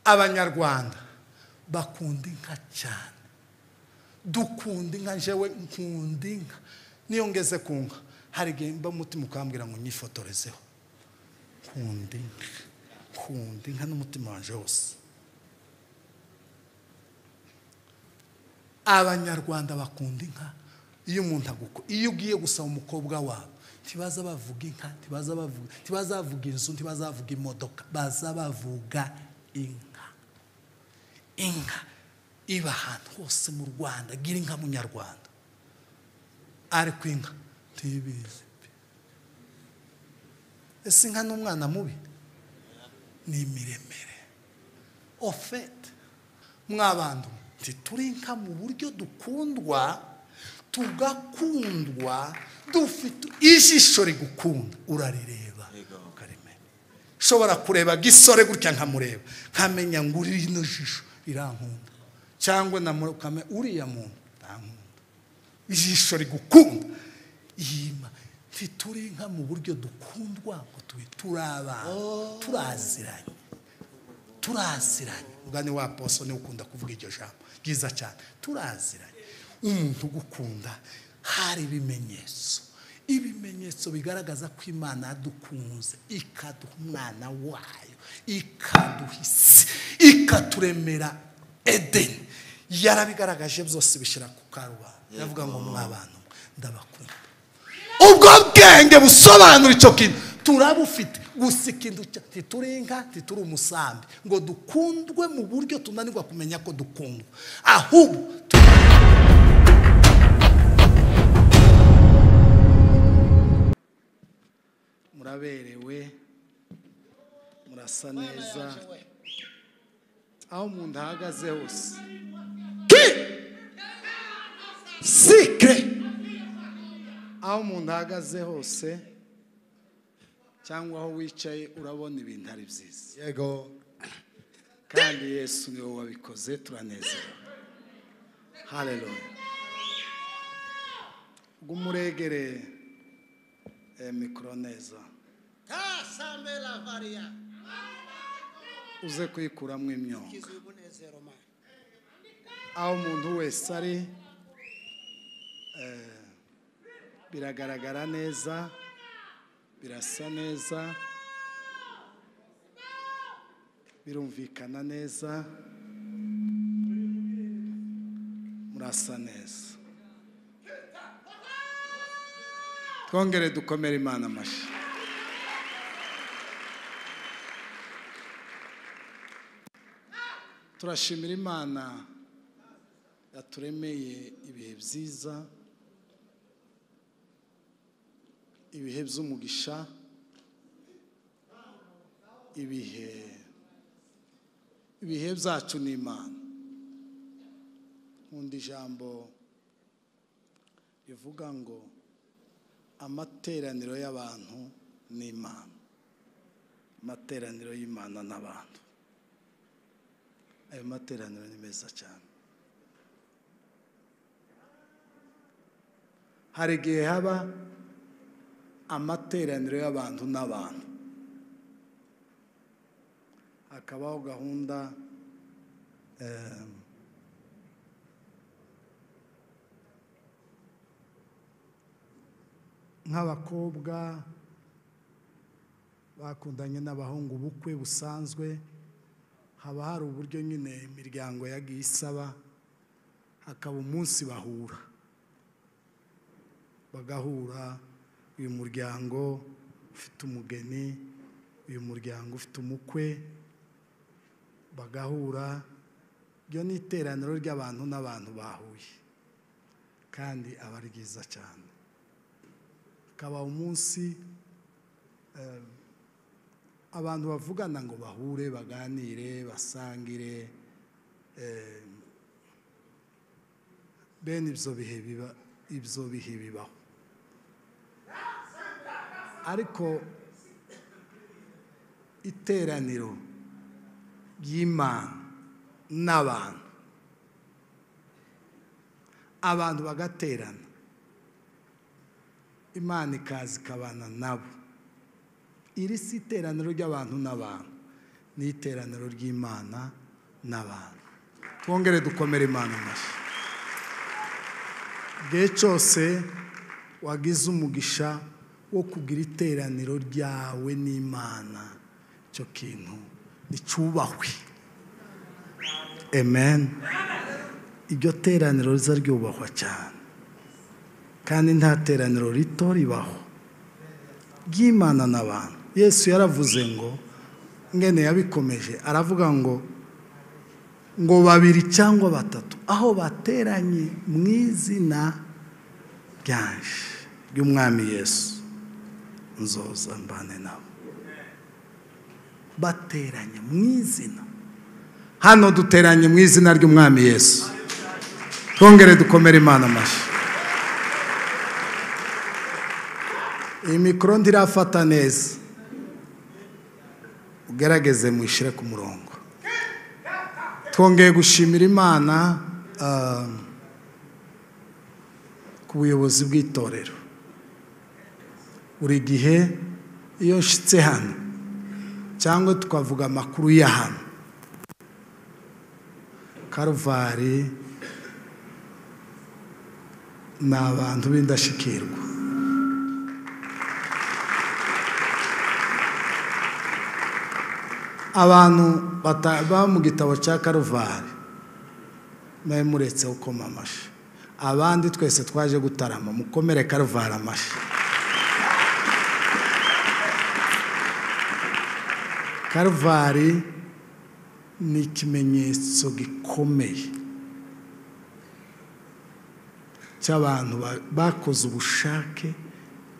abanyarwanda bakunda inka cyane dukunda inka njyewe nkunda inka niyo ngeze ku nka hari igihe mba mutima ukambwira ngo nyifotorezeho nkunda inka nkunda inka n'umutima wanjye wose abanyarwanda bakunda inka iyo umuntu aguko iyo ugiye gusaba umukobwa wabo ntibaza bavuga inka ntibaza bavuga ntibaza bavuga inzu ntibaza bavuga imodoka baza bavuga inka inka iba ahantu hose mu rwanda gira inka munyarwanda ariko inka ntibizi pe ese inka ni umwana mubi ni imiremire ofete mwabantu ntituri inka mu buryo dukundwa tugakundwa dufite ijisho rigukunda urarireba ukarimenya ushobora kureba gisore gutya nkamureba nkamenya ngo uri rino jisho rirankunda cyangwa namurukame uriya muntu ntankunda ijisho rigukunda yima ntituri inka mu buryo dukundwa ngo tube turi abana turaziranye turaziranye ubwo ni wa poso niwe ukunda kuvuga iryo jambo ryiza cyane turaziranye umuntu ugukunda hari ibimenyetso ibimenyetso bigaragaza ko imana yadukunze ikaduha umwana wayo ikaduha isi ikaturemera edeni yarabigaragaje byose bishyira ku karubanda yavuga ngo mw'abantu ndabakunda ubwo bwenge busobanura icyo kintu turabufite gusa ikintu cya- ntituri inka ntituri umusambi ngo dukundwe mu buryo tunanirwa kumenya ko dukundwa ahubwo tu- muraberewe murasa neza aho mu nda ahagaze hose ki sikire aho umuntu ahagaze hose cyangwa aho wicaye urabona ibintu ari byiza yego kandi yesu niwe wabikoze turanezerewe hareruya rw'umurengere mikoro neza kasambela varia uze kuyikuramo imyonga kizubunezero mani aho umuntu wese ari eh, biragaragara neza birasa neza birumvikana neza murasa neza twongere dukomere imana amashyi turashimira imana yaturemeye ibihe byiza ibihe by'umugisha ibihe ibihe byacu ni imana nkunda ijambo rivuga ngo amateraniro y'abantu ni imana amateraniro y'imana n'abantu ayo materaniro ni meza cyane hari igihe haba amateraniro y'abantu n'abantu hakabaho gahunda em, nk'abakobwa bakundanye n'abahungu ubukwe busanzwe haba hari uburyo nyine imiryango yagiye isaba hakaba umunsi bahura bagahura uyu muryango ufite umugeni uyu muryango ufite umukwe bagahura iryo ni iteraniro ry'abantu n'abantu bahuye kandi aba ari ryiza cyane akaba umunsi eh, abantu bavugana ngo bahure baganire basangire eh, bene ibyo bihe biba ibyo bihe bibaho ariko iteraniro ry'imana n'abantu abantu bagaterana imana ikaza ikabana nabo iri si iteraniro ry'abantu n'abantu n'iteraniro ry'imana n'abantu twongere dukomere imana amashyi igihe cyose wagize umugisha wo kugira iteraniro ryawe n'imana icyo kintu nticyubahwe amen iryo teraniro riza ryubahwa cyane kandi nta teraniro rito ribaho ry'imana n'abantu yesu yaravuze ngo ngene yabikomeje aravuga ngo ngo babiri cyangwa batatu aho bateranye mu izina ryanje ry'umwami yesu nzoza mbane nabo bateranye mu izina hano duteranye mu izina ry'umwami yesu twongere dukomere imana amashyi iyi mikoro ndirafata neza ugerageze mwishyire ku murongo twongeye gushimira imana ah, ku buyobozi bw'itorero buri gihe iyo nshyitse hano cyangwa tukavuga amakuru ya hano karuvari ni abantu b'indashyikirwa abantu bataba mu gitabo cya karuvari mwe muretse ukoma amashyi abandi twese twaje gutarama mukomere karuvari amashyi karuvari ni ikimenyetso gikomeye cy'abantu ba- bakoze ubushake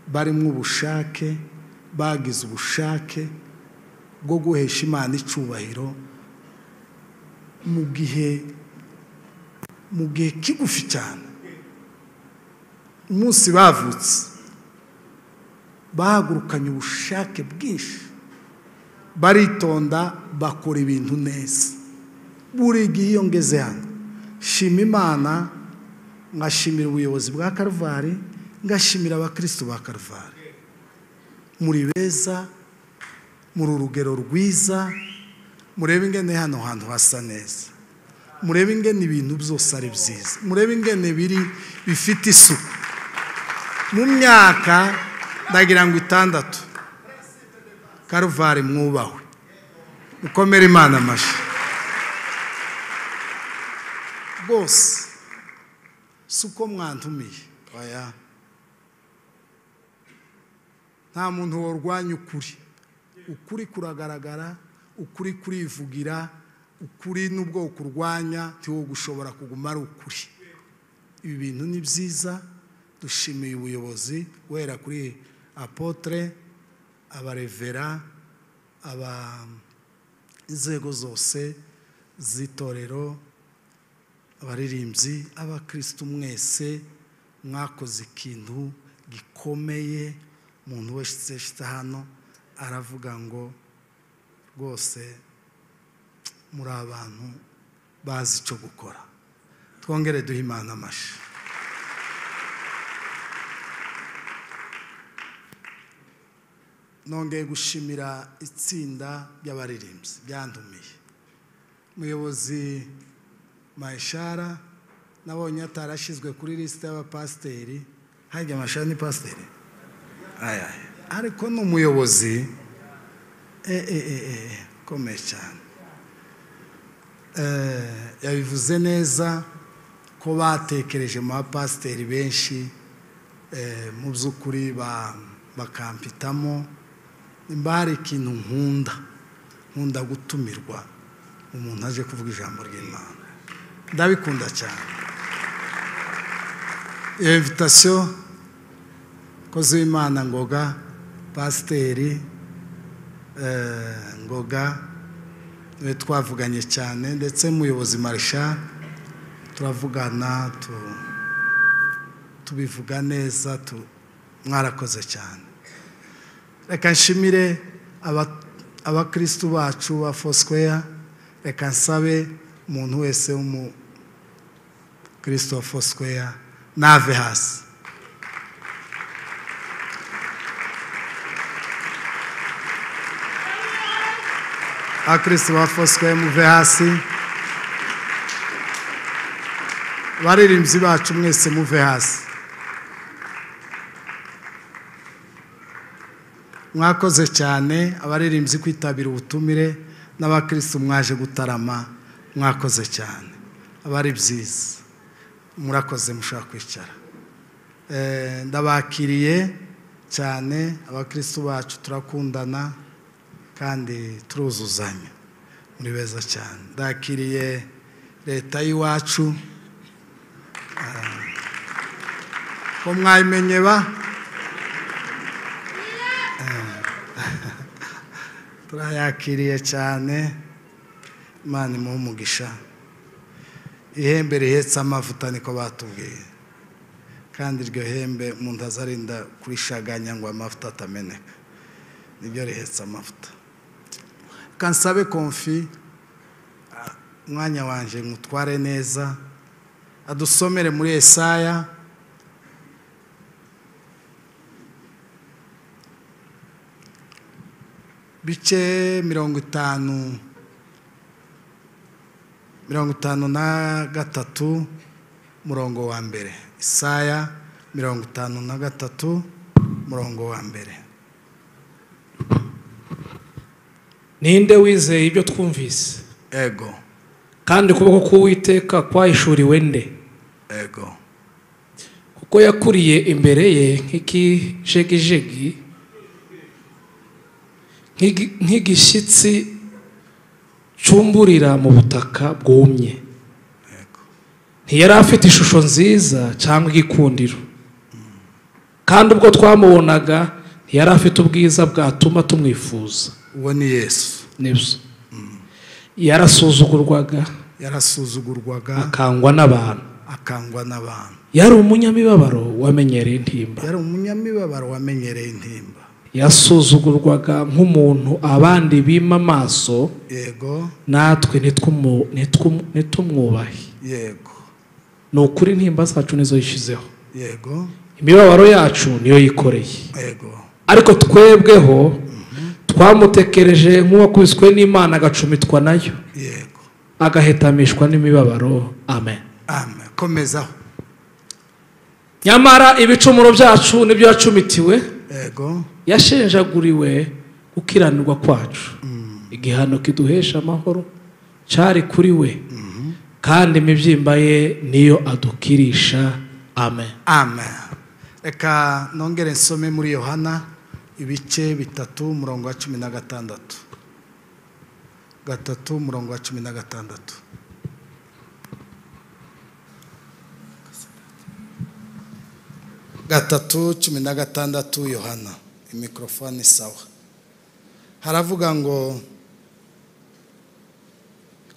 barimo ubushake bagize ubushake bwo guhesha imana icyubahiro mu gihe mu gihe kigufi cyane umunsi bavutse bahagurukanye ubushake bwinshi baritonda bakora ibintu neza buri gihe iyo ngeze hano shima imana ngashimira ubuyobozi bwa karuvali ngashimira abakirisitu ba karuvali muri beza muri urugero rwiza murebe ingene hano hantu hasa neza murebe ingene ibintu byose ari byiza murebe ingene biri bifite isuku mu myaka ndagira ngo itandatu karuvari mwubahwe mukomere imana amashyi rwose si uko mwantumiye oya nta muntu warwanya ukuri ukuri kuragaragara ukuri kurivugira ukuri n'ubwo kurwanya ntiwo gushobora kuguma ari ukuri ibi bintu ni byiza dushimiye ubuyobozi guhera kuri apotre abarevera aba inzego zose z'itorero abaririmbyi abakirisitu mwese mwakoze ikintu gikomeye umuntu wese ushyitse hano aravuga ngo rwose muri abantu bazi icyo gukora twongere duhe imana amashyi nongeye gushimira itsinda ry'abaririmbyi byandumiye umuyobozi mayishara nabonye atarashyizwe kuri lisite y'abapasiteri hajya amashara ni pasiteri aya aya. ariko ni umuyobozi e e e e ukomeye cyane Eh, yabivuze neza ko batekereje mu bapasiteri benshi eh, mu by'ukuri ba- bakampitamo nimba hari ikintu nkunda nkunda gutumirwa umuntu aje kuvuga ijambo ry'imana ndabikunda cyane iyo invitasiyo kozi w'imana ngoga pasiteri eh, ngoga niwe twavuganye cyane ndetse muyobozi marisha turavugana tu- tubivuga neza tu- mwarakoze cyane reka nshimire aba- abakirisitu bacu ba fosquare reka nsabe umuntu wese w'umukristo wa fosquare nave hasi abakristo bafoswe muve hasi baririmbyi bacu mwese muve hasi mwakoze cyane abaririmbyi kwitabira ubutumire n'abakristo mwaje gutarama mwakoze cyane aba ari byiza murakoze mushobora kwicara Eh, ndabakiriye cyane abakristo bacu turakundana kandi turuzuzanya muri beza cyane ndakiriye leta y'iwacu Ah, ko mwayimenye ba turayakiriye cyane imana imuhe umugisha ihembe rihetse amavuta niko batubwiye kandi iryo hembe umuntu azarinda kurishaganya ngo amavuta atameneka nibyo rihetse amavuta kansabe konfi ah, umwanya wanjye ngutware neza adusomere muri esaya bice mirongo itanu mirongo itanu na gatatu murongo wa mbere isaya mirongo itanu na gatatu murongo wa mbere ninde wizeye ibyo twumvise ego kandi ukuboko k'uwiteka kwahishuriwe nde ego kuko yakuriye imbere ye nk'ikijegijegi nk'igi- nk'igishyitsi cyumburira mu butaka bwumye ntiyari afite ishusho nziza cyangwa igikundiro kandi ubwo twamubonaga ntiyari afite ubwiza bwatuma tumwifuza uwo ni yesu nibyo yarasuzugurwaga yarasuzugurwaga akangwa n'abantu akangwa n'abantu yari umunyamibabaro wamenyereye intimba yari umunyamibabaro wamenyereye intimba yasuzugurwaga nk'umuntu abandi bima amaso yego natwe ntitwumu- ntitwum- ntitumwubahe yego ni ukuri intimba zacu nizo yishyizeho yego imibabaro yacu niyo yikoreye yego ariko twebweho twamutekereje nk'uwakubiswe n'imana agacumitwa nayo yego agahetamishwa n'imibabaro amen amen komezaho nyamara ibicumuro byacu nibyo yacumitiwe yego yashenjaguriwe gukiranirwa kwacu igihano kiduhesha amahoro cyari kuri we kandi imibyimba ye niyo adukirisha amen amen reka nongere nsome muri yohana ibice bitatu umurongo wa cumi na gatandatu gatatu umurongo wa cumi na gatandatu gatatu cumi na gatandatu yohana mikorofone sawa haravuga ngo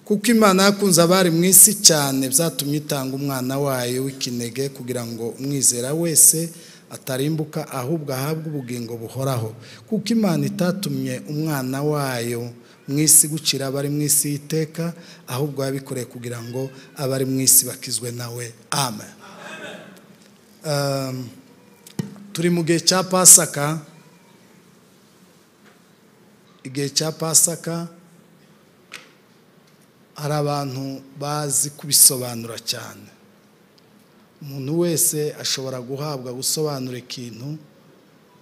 kuko imana yakunze abari mu isi cyane byatumye itanga umwana wayo w'ikinege kugira ngo umwizera wese atarimbuka ahubwo ahabwe ubugingo buhoraho kuko imana itatumye umwana wayo mu isi gucira abari mu isi y'iteka ahubwo yabikoreye kugira ngo abari mu isi bakizwe nawe amen Um, turi mu gihe cya pasaka igihe cya pasaka hari abantu bazi kubisobanura cyane umuntu wese ashobora guhabwa gusobanura ikintu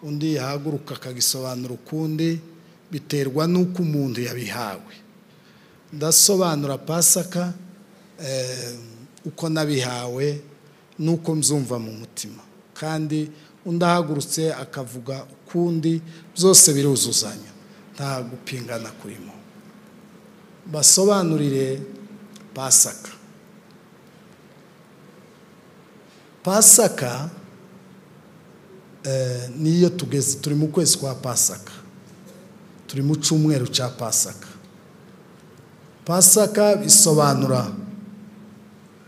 undi yahaguruka akagisobanura ukundi biterwa n'uko umuntu yabihawe ndasobanura pasaka eh, uko nabihawe n'uko mzumva mu mutima kandi undi ahagurutse akavuga ukundi byose biruzuzanya nta gupingana kurimo basobanurire pasaka pasaka eh, niyo tugeze turi mu kwezi kwa pasaka turi mu cyumweru cya pasaka pasaka bisobanura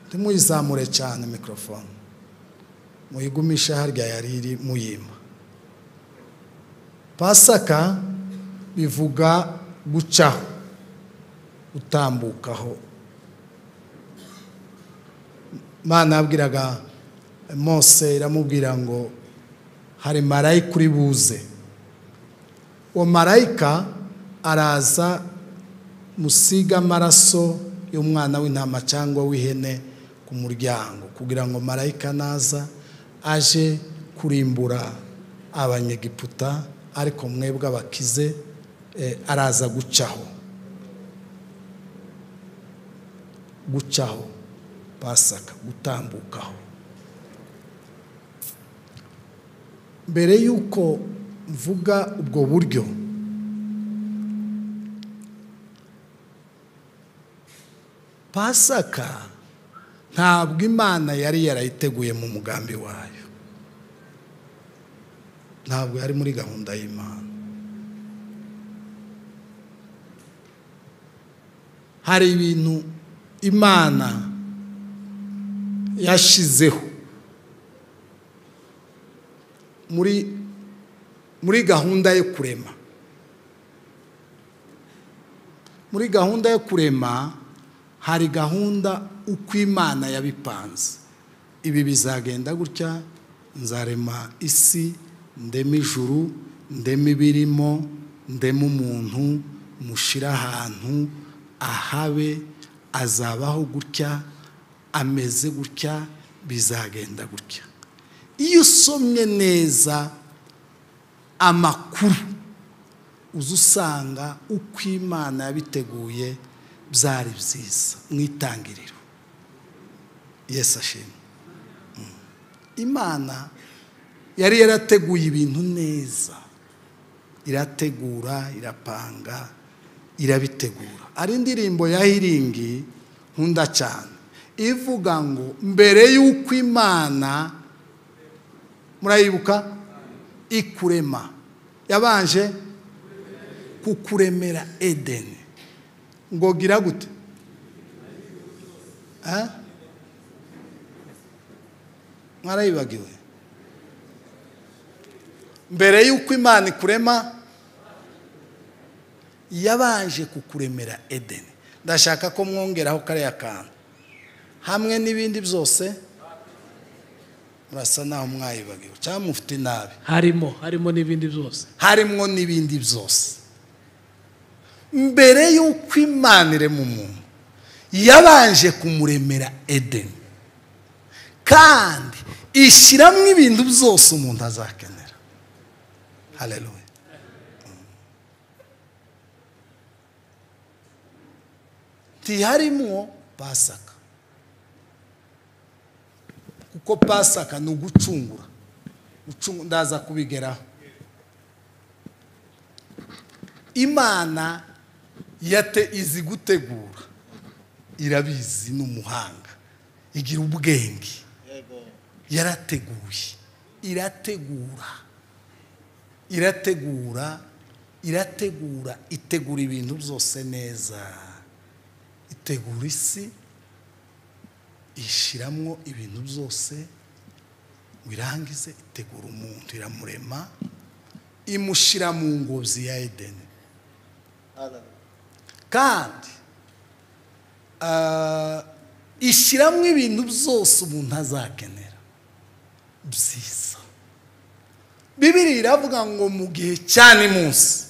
ntimuyizamure cyane mikorofone muyigumishe harya yari iri muyima pasaka bivuga gucaho utambukaho imana yabwiraga mose iramubwira ngo hari marayika uri buze uwo marayika araza musige amaraso y'umwana w'intama cyangwa w'ihene ku muryango kugira ngo marayika naza aje kurimbura abanyegiputa ariko mwebwe abakize eh, araza gucaho gucaho pasaka gutambukaho mbere y'uko mvuga ubwo buryo pasaka ntabwo imana yari yarayiteguye mu mugambi wayo ntabwo yari muri gahunda y'imana hari ibintu imana yashyizeho muri muri gahunda yo kurema muri gahunda yo kurema hari gahunda uko imana yabipanze ibi bizagenda gutya nzarema isi ndema ijuru ndema ibirimo ndema umuntu mushyire ahantu ahabe azabaho gutya ameze gutya bizagenda gutya iyo usomye neza amakuru uza usanga uko imana yabiteguye byari byiza mu itangiriro yesu ashimwe imana yari yarateguye ibintu neza irategura irapanga irabitegura ari indirimbo ya hiringi nkunda cyane ivuga ngo mbere y'uko imana murayibuka ikurema yabanje kukuremera edeni ngo gira gute mwarayibagiwe mbere y'uko imana ikurema yabanje kukuremera edeni ndashaka ko mwongeraho kariya kantu hamwe n'ibindi byose murasa naho mwayibagiwe cyangwa mufite inabi harimo harimo n'ibindi byose harimo n'ibindi byose mbere y'uko imana irema umuntu yabanje kumuremera edeni kandi ishyiramo ibintu byose umuntu azakenera hareruwe ntiharimo pasaka kuko pasaka ni ugucungura Gucungu- ndaza kubigeraho imana yate izi gutegura irabizi ni umuhanga igira ubwenge yarateguye irategura irategura irategura itegura ibintu byose neza itegura isi ishyiramo ibintu byose ngo irangize itegura umuntu iramurema imushyira mu ngobyi ya edeni kandi ah, ishyiramo ibintu byose umuntu azakenera byiza bibiri iravuga ngo mu gihe cyane munsi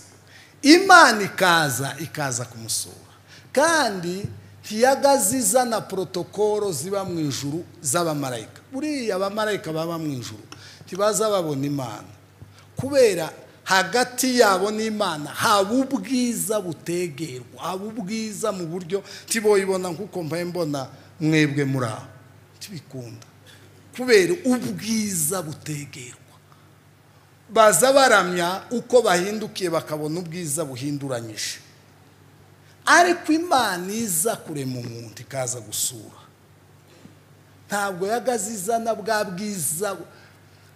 imana ikaza ikaza kumusura kandi ntiyagaze izana porotokolo ziba mu ijuru z'abamarayika buriya abamarayika baba mu ijuru ntibaza babona imana kubera hagati yabo n'imana haba ubwiza butegerwa haba ubwiza mu buryo ntiboyibona nk'uko mbaye mbona mwebwe muri aho ntibikunda kubera ubwiza butegerwa baza baramya uko bahindukiye bakabona ubwiza buhinduranyije ariko imana iza kurema umuntu ikaza gusura ntabwo yagazizana bwa bwiza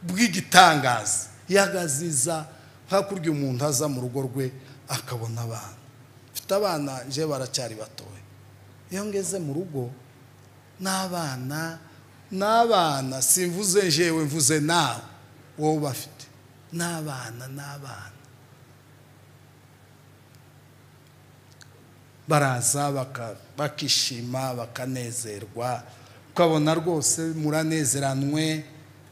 bw'igitangaza yagaziza hakurya umuntu aza mu rugo rwe akabona abana mfite abana nje baracyari batoya iyo ngeze mu rugo n'abana n'abana simvuze njewe mvuze nawe wowe bafite n'abana n'abana baraza baka- bakishima bakanezerwa ukabona rwose muranezeranwe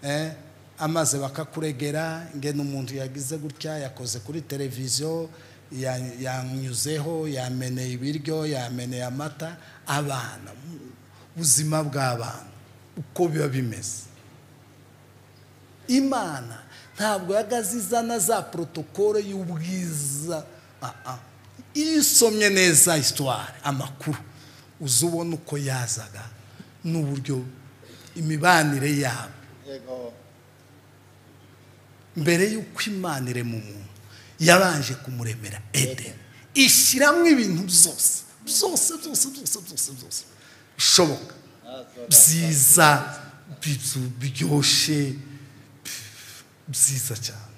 eh, amaze bakakuregera ingene umuntu yagize gutya yakoze kuri televiziyo ya- yanyuzeho yameneye ibiryo yameneye amata abana mu- ubuzima bw'abana uko biba bimeze imana ntabwo yagaze izana za porotokole y'ubwiza Ah, ah. iyo usomye neza isitware amakuru uza ubona uko yazaga n'uburyo imibanire yabo yego mbere y'uko imana irema umuntu yabanje kumuremera edeni ishyiramo ibintu byose byose byose byose byose byose bishoboka byiza bibyu- biryoshye byiza cyane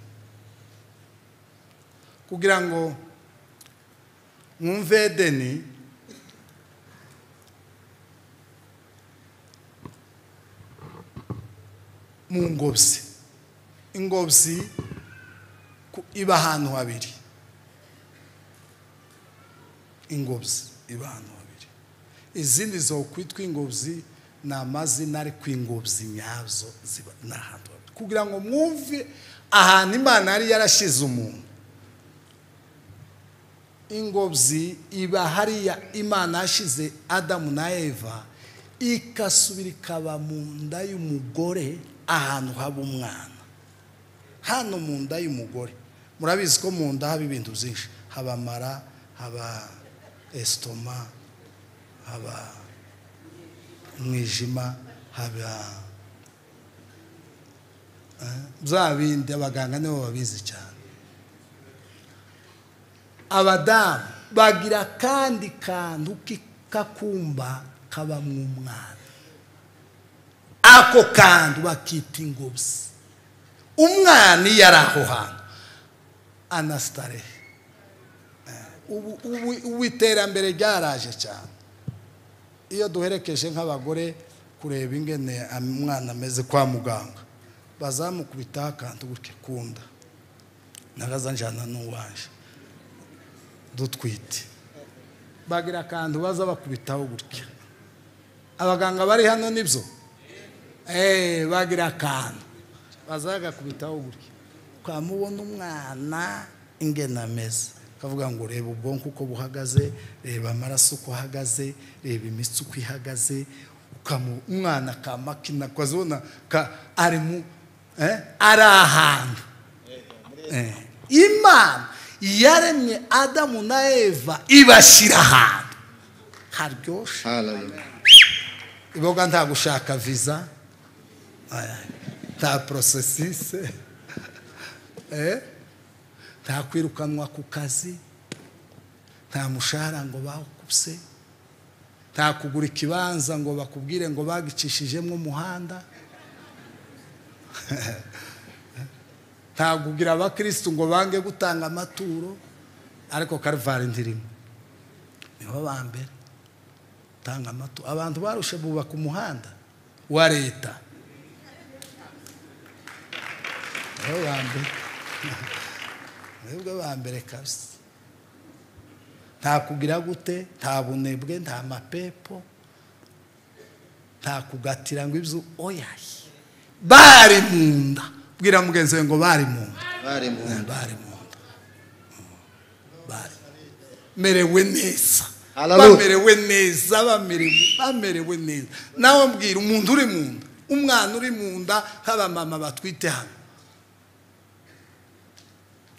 kugira ngo mwumve edeni mu ngobyi ingobyi ku- iba ahantu habiri ingobyi iba ahantu habiri izindi zo kwitwa ingobyi ni amazina ari ku ingobyi nyazo ziba ni ahantu habiri kugira ngo mwumve ahantu imana yari yarashyize umuntu ingobyi iba hariya imana yashyize adamu na eva ikasubira ikaba mu nda y'umugore ahantu haba umwana hano mu nda y'umugore murabizi ko mu nda haba ibintu byinshi haba amara haba esitoma haba umwijima haba eh, bya bindi abaganga nibo babizi cyane abadamu bagira akandi kantu k'ikakumba kabamo umwana ako kantu bakita ingobyi umwana iyo ari aho hantu anasitare ubu ubu- ubu iterambere ryaraje cyane iyo duherekeje nk'abagore kureba ingene am- umwana ameze kwa muganga bazamukubitaho akantu gutya kunda nagazanjana n'uwanje dutwite bagira akantu baza bakubitaho gutya abaganga bari hano nibyo eee bagira akantu baza bagakubitaho gutya twamubona umwana ingena ameze kavuga ngo reba ubwonko uko buhagaze reba amaraso uko ahagaze reba imitsi uko ihagaze ukamu- umwana ka makina kazibona ka ari mu eh, ari ahantu Eh, imana yaremye adamu na eva ibashyira ahantu haryoshye iboga nta gushaka viza eh, nta porosesise eh, nta kwirukanwa ku kazi nta mushahara ngo bakubse nta kugura ikibanza ngo bakubwire ngo bagicishijemo umuhanda nta kugira abakirisitu ngo bange gutanga amaturo ariko karivari ndirimo nibo ba mbere tanga amaturo abantu barushe bubaka umuhanda wa leta nibo ba mbere nibo ba mbere kabisa nta kugira gute nta bunebwe nta mapepo nta kugatira ngo ibyo oyaye bari mu nda bwira mugenzi we ngo bari mu nda bari mu Eh, bari mu nda Mm. bari merewe neza Hallelujah. bamerewe neza bamerewe bamerewe neza nawe mbwira umuntu uri mu nda umwana uri mu nda nk'abamama batwite hano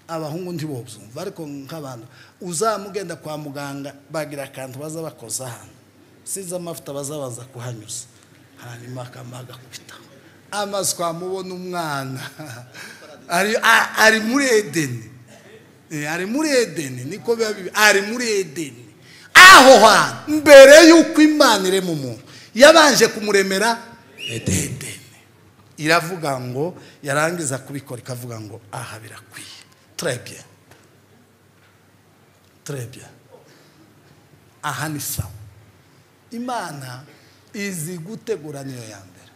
abahungu ntibobyumva ariko nk'abantu uzamugenda kwa muganga bagira akantu baza bakoza hano size amavuta bazabanza kuhanyuza hanyuma akamaga kubitaho amazi twamubona umwana ari, a- ari muri edeni Eh, ari muri edeni niko biba bibi ari muri edeni aho hantu mbere y'uko imana irema umuntu yabanje kumuremera edeni iravuga ngo yarangiza kubikora ikavuga ngo aha birakwiye turebye turebye aha ni sawa imana izi gutegura niyo ya mbere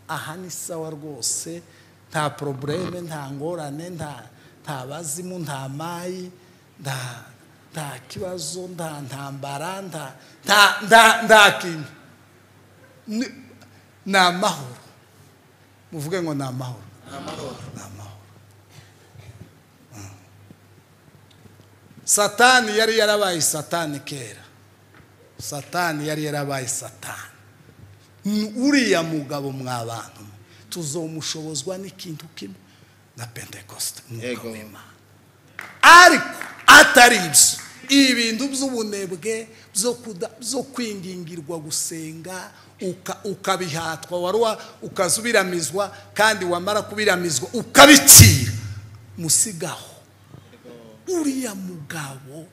aha ni sawa rwose nta porobureme nta ngorane nta nta bazimu nta mayi nta nta kibazo nta ntambara nta nta nta nta kintu Ni- ni amahoro muvuge ngo ni amahoro ni amahoro satani yari yarabaye satani kera satani yari yarabaye satani N- uriya mugabo mw'abantu mwe tuzomushobozwa n'ikintu kimwe na pentekoste umwuka Yego. w'imana ariko atari ibyo ibintu by'ubunebwe byo kuda- byo kwingingirwa gusenga uka- ukabihatwa waruwa ukazubiramizwa kandi wamara kubiramizwa ukabikira musigaho uriya mugabo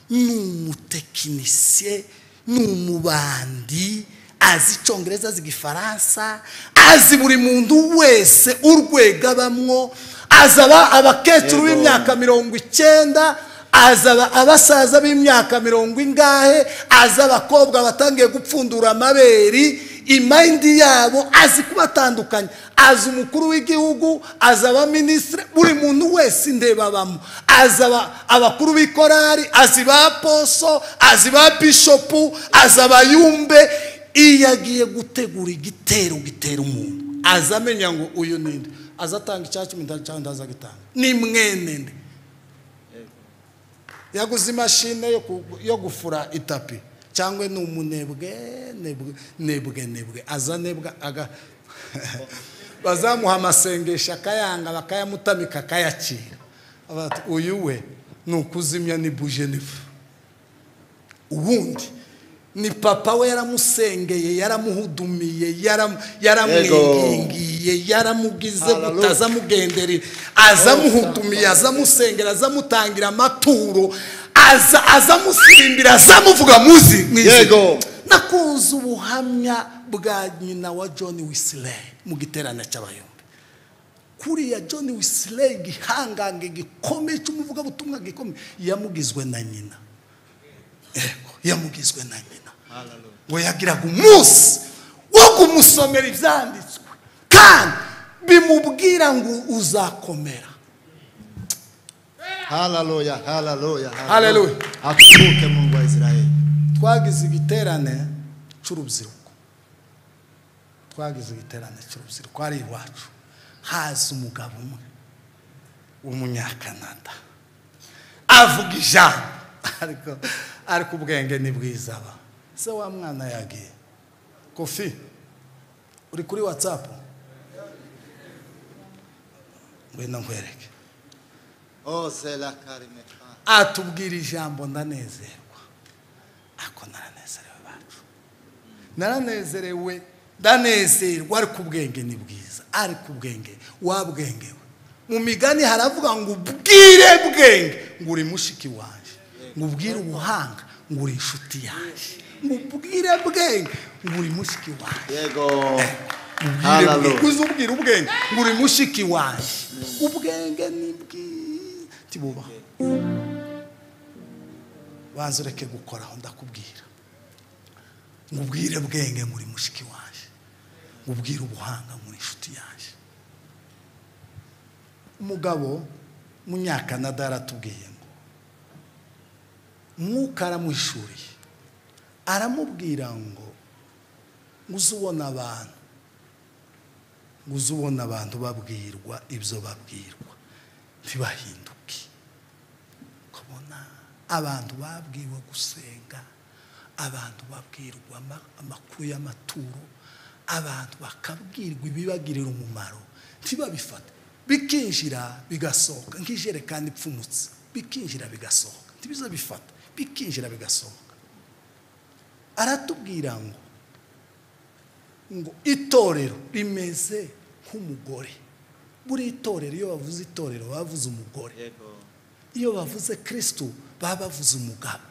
ni umutekinisiye ni umubandi azi icyongereza azi igifaransa azi buri muntu wese urwego abamwo azi aba- abakecuru Yego. b'imyaka mirongo icyenda azi aba- abasaza b'imyaka mirongo ingahe azi abakobwa batangiye gupfundura amabere imayindi yabo azi kubatandukanya azi umukuru w'igihugu azi abaminisitiri buri muntu wese indeba abamo azi aba- abakuru b'ikorari azi ba poso azi ba bishopu azi abayumbe iyo agiye gutegura igitero gitera umuntu aza amenya ngo uyu ninde aza atanga icya cumi cyangwa ndaza gitanga ni mwene nde yaguze imashini yo ku- yo gufura itapi cyangwa ni umunebwe nebwe nebwe nebwe aza nebwa aga bazamuha amasengesho akayanga bakayamutamika akayakira Bati, uyu we ni ukuzimya ni bujenifu ubundi ni papa we yaramusengeye yaramuhudumiye yaram- yaramwingingiye yaramugize Hallelujah. guta azamugenderera azamuhudumiye azamusengera azamutangira amaturo aza azamusirimbira azamuvuga muzi mu izina. Yego. nakunze ubuhamya bwa nyina wa john wisiley mu giterane cy'abayombi kuriya john wisiley gihangange gikomeye cy'umuvugabutumwa gikomeye yamugizwe na nyina yego yamugizwe na nyina ngo yagiraga umunsi wo kumusomera ibyanditswe kandi bimubwira ngo uzakomera haleluya haleluya Haleluya. aturuke mungu wa israeli twagize igiterane cy'urubyiruko twagize igiterane cy'urubyiruko ari iwacu haza umugabo umwe w'umunyakanada avuga ijambo ariko ariko ubwenge ni bwiza aba se wa mwana yagiye kofi uri kuri watsapu ngwino nkwereke ose la karime atubwira ijambo ndanezerwa ako naranezerewe bacu naranezerewe ndanezerwa ariko ubwenge ni bwiza ariko ubwenge wabwengewe mu migani haravuga ngo ubwire bwenge ngo uri mushiki wanjye ngo ubwire ubuhanga ngo uri inshuti yanjye ngo ubwire bwenge ngo uri mushiki wanjye yego ubwire bwe haleluya uzi ubwira ubwenge ngo uri mushiki wanjye ubwenge ni bwiza tibubaho banza ureke gukoraho ndakubwira ngo ubwire bwenge ngo uri mushiki wanjye ngo ubwire ubuhanga ngo uri inshuti yanjye umugabo munyakanada yaratubwiye ngo mwuka aramuhishuriye aramubwira ngo uze ubona abantu uza ubona abantu babwirwa ibyo babwirwa ntibahinduke ukabona abantu babwiwe gusenga abantu babwirwa ama- amakuru y'amaturo abantu bakabwirwa ibibagirira umumaro ntibabifate bikinjira bigasohoka nk'ijerekani ipfumutse bikinjira bigasohoka ntibizo bifata bikinjira bigasohoka aratubwira ngo ngo itorero rimeze nk'umugore buri itorero iyo bavuze itorero baba bavuze umugore iyo bavuze kirisitu baba bavuze umugabo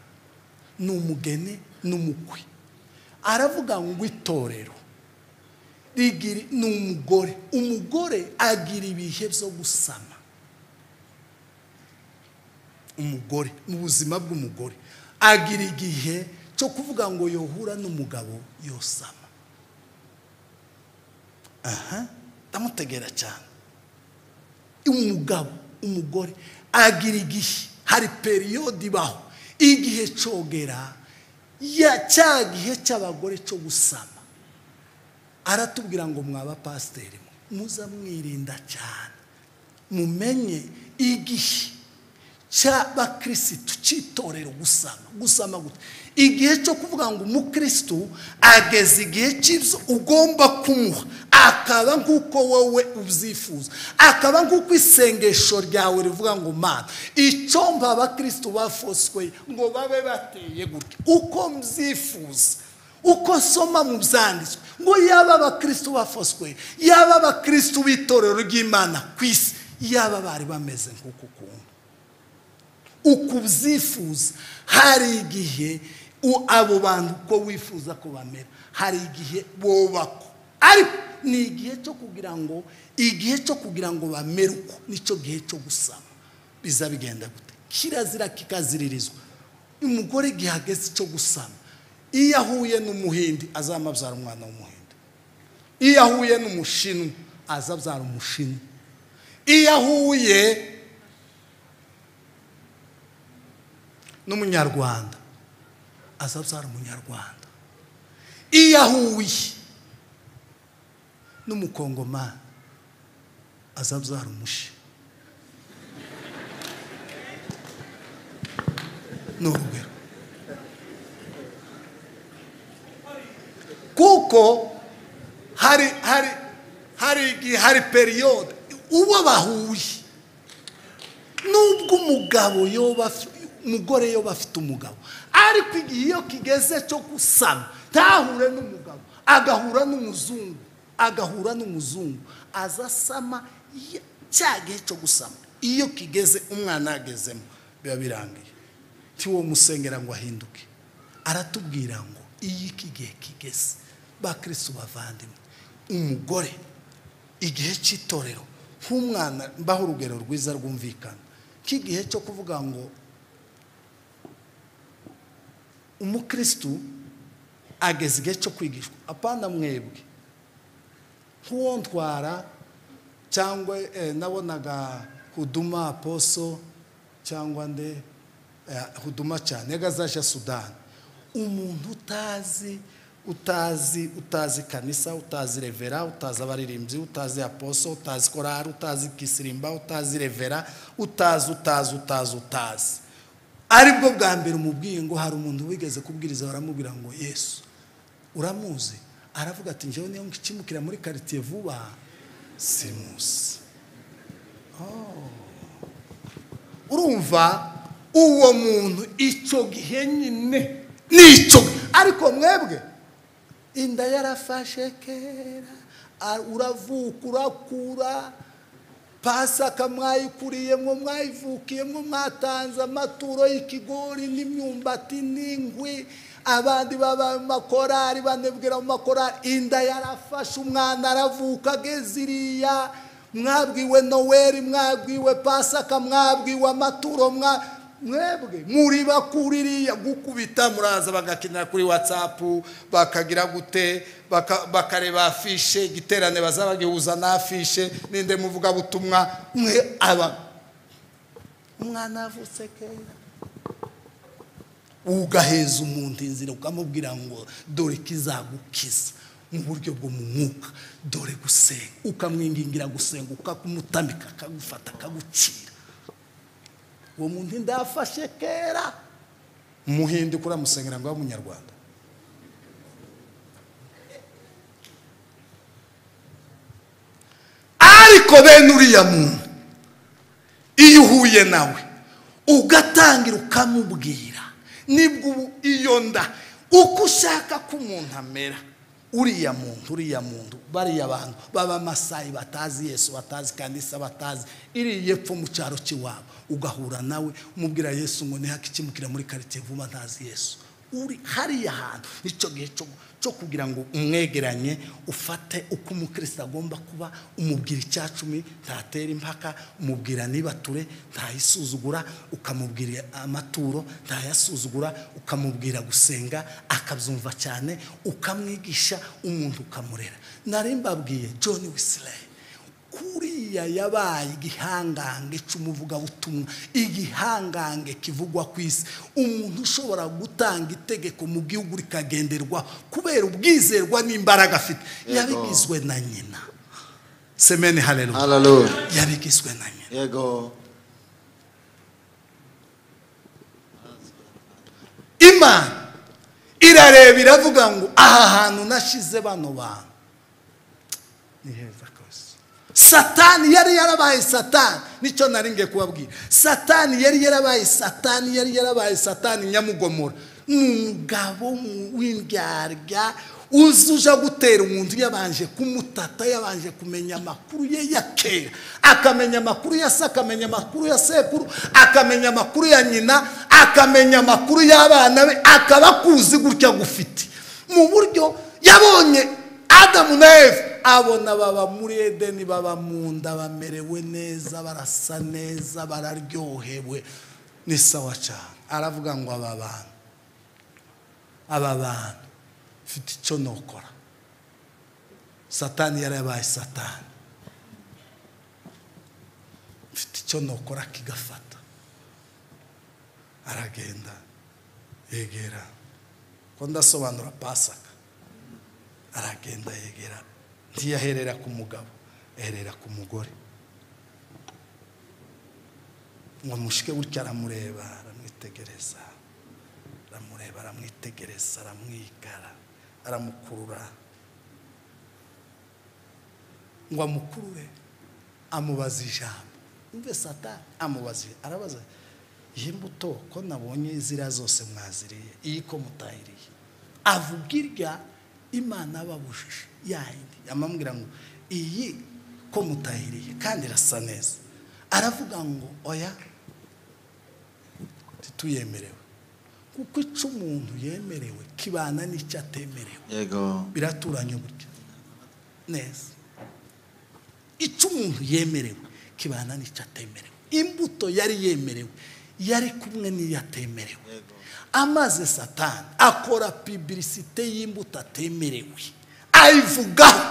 ni umugeni n'umukwe aravuga ngo itorero rigiri ni umugore umugore agira ibihe byo gusama umugore mu buzima bw'umugore agira igihe cyo kuvuga ngo yohura n'umugabo yosama aha ndamutegera cyane umugabo umugore agira igihe hari periyodi ibaho igihe cyogera ya- cya gihe cy'abagore cyo gusama aratubwira ngo mwaba pasiteri mwe muza mwirinda cyane mumenye igihe cy'abakirisitu cy'itorero gusama gusama gute igihe cyo kuvuga ngo umukirisitu ageze igihe cy'ibyo ugomba kumuha akaba nk'uko wowe ubyifuza akaba nk'uko isengesho ryawe rivuga ngo mana icyo mba abakirisitu bafoswe ngo babe bateye gutya uko mbyifuza uko soma mu byanditswe ngo yaba abakirisitu bafoswe yaba abakirisitu b'itorero ry'imana ku isi yaba bari bameze nk'uku kuntu uko ubyifuza hari igihe u- abo bantu uko wifuza ko bamera hari igihe bubakwa ariko ni igihe cyo kugira ngo igihe cyo kugira ngo bamere uko nicyo gihe cyo gusaba biza bigenda gute kirazira kikaziririzwa umugore igihe ageze cyo gusama iyo ahuye n'umuhindi azamabyara umwana w'umuhindi iyo ahuye n'umushinwa azabyara umushinwa iyo ahuye n'umunyarwanda azabyara umunyarwanda iyo ahuye n'umukongomani azabyara umushi ni urugero kuko hari hari hari igihe hari periyode uwo bahuye nubwo umugabo yoba afi- umugore yoba afite umugabo ariko igihe iyo kigeze cyo gusana ntahure n'umugabo agahura n'umuzungu agahura n'umuzungu aza asama ya- cya gihe cyo gusama iyo kigeze umwana yagezemo biba birangiye ntiwo musengera ngo ahinduke aratubwira ngo iyo iki gihe kigeze bakirisitu bavandimwe umugore igihe cy'itorero nk'umwana mbaho urugero rwiza rwumvikana nk'igihe cyo kuvuga ngo umukirisitu ageze igihe cyo kwigishwa apana mwebwe nk'uwo ntwara cyangwa eh, nabonaga huduma aposo cyangwa nde eh, huduma cyane yagazaje sudani umuntu utazi utazi utazi kanisa utazi revera utazi abaririmbyi utazi aposo utazi korari utazi kisirimba utazi revera utazi utazi utazi utazi aribwo bwa mbere umubwiye ngo hari umuntu wigeze kubwiriza baramubwira ngo yesu uramuzi aravuga ati njyewe niyo nkikimukira muri karitsiye vuba simusi urumva uwo muntu icyo gihe nyine nicyo ariko mwebwe inda yarafashe kera a- uravuka urakura pasaka mwayikuriyemo mwayivukiyemo mwatanze amaturo y'ikigori n'imyumbati n'ingwi abandi baba mu makorari banebwera mu makorari inda yarafashe umwana aravuka ageze iriya mwabwiwe noweri mwabwiwe pasaka mwabwiwe amaturo mwa mwebwe muri bakuririya gukubita muraza bagakinira kuri watsapu bakagira gute baka- bakareba afishe igiterane bazaba gihuza na afishe ninde muvugabutumwa mwe aba umwana yavutse kera ugaheza umuntu inzira ukamubwira ngo dore kizagukiza mu buryo bwo mu mwuka dore gusenga ukamwingingira gusenga ukakumutamika akagufata akagucira uwo muntu inda yafashe kera umuhinde uramusengera ngo abe umunyarwanda ariko bene uriya muntu iyo uhuye nawe ugatangira ukamubwira nibwo ubu iyo nda uko ushaka ko umuntu amera uriya muntu uriya muntu bariya bantu b'abamasayi batazi yesu batazi kanisa batazi iriya epfo mu cyaro cy'iwabo ugahura nawe umubwira yesu ngo ntihake ikimukira muri karitsiye vuba ntazi yesu uri hariya hantu nicyo gihe cyo cyo kugira ngo umwegeranye ufate uko umukristo agomba kuba umubwira icya cumi ntatera impaka umubwira ntibature ntayisuzugura ukamubwira amaturo ntayasuzugura ukamubwira gusenga akabyumva cyane ukamwigisha umuntu ukamurera nari mbabwiye john wisley kuriya yabaye igihangange cy'umuvugabutumwa igihangange kivugwa ku isi umuntu ushobora gutanga itegeko mu gihugu rikagenderwa kubera ubwizerwa n'imbaraga afite yabigizwe na nyina semeni hareru Hallelujah. yabigizwe na nyina Yego. imana irareba iravuga ngo aha hantu nashize bano bantu ni heza rwose satani yari yarabaye satani nicyo nari ngiye kubabwira satani yari yarabaye satani yari yarabaye satani nyamugomora ni umugabo w'indyarya uzi uja gutera umuntu yabanje kumutata yabanje kumenya amakuru ye ya kera akamenya amakuru ya se akamenya amakuru ya sekuru akamenya amakuru ya nyina akamenya amakuru y'abana be akaba akuzi gutya gufite mu buryo yabonye adamu na eve abona baba muri edeni baba mu nda bamerewe neza barasa neza bararyohewe ni sawa cyane aravuga ngo aba bantu aba bantu mfite icyo nokora satani yarabaye satani mfite icyo nokora kigafata aragenda yegera ko ndasobanura pasaka aragenda yegera ntiyaherera ku mugabo aherera ku mugore ngo mushike gutya aramureba aramwitegereza aramureba aramwitegereza aramwigara aramukurura ngo amukurure amubaza ijambo mve sata amubaza arabaza iyi mbuto ko nabonye ziriya zose mwaziriye iyi ko mutahiriye avuga irya imana babujije yayindi amambwira ngo iyi ko mutahiriye kandi irasa neza aravuga ngo oya tituyemerewe kuko icyo umuntu yemerewe kibana n'icyo atemerewe Yego. biraturanye burya neza icyo umuntu yemerewe kibana n'icyo atemerewe imbuto yari yemerewe yari kumwe n'iyo atemerewe amaze satani akora pibirisite y'imbuto atemerewe ayivugaho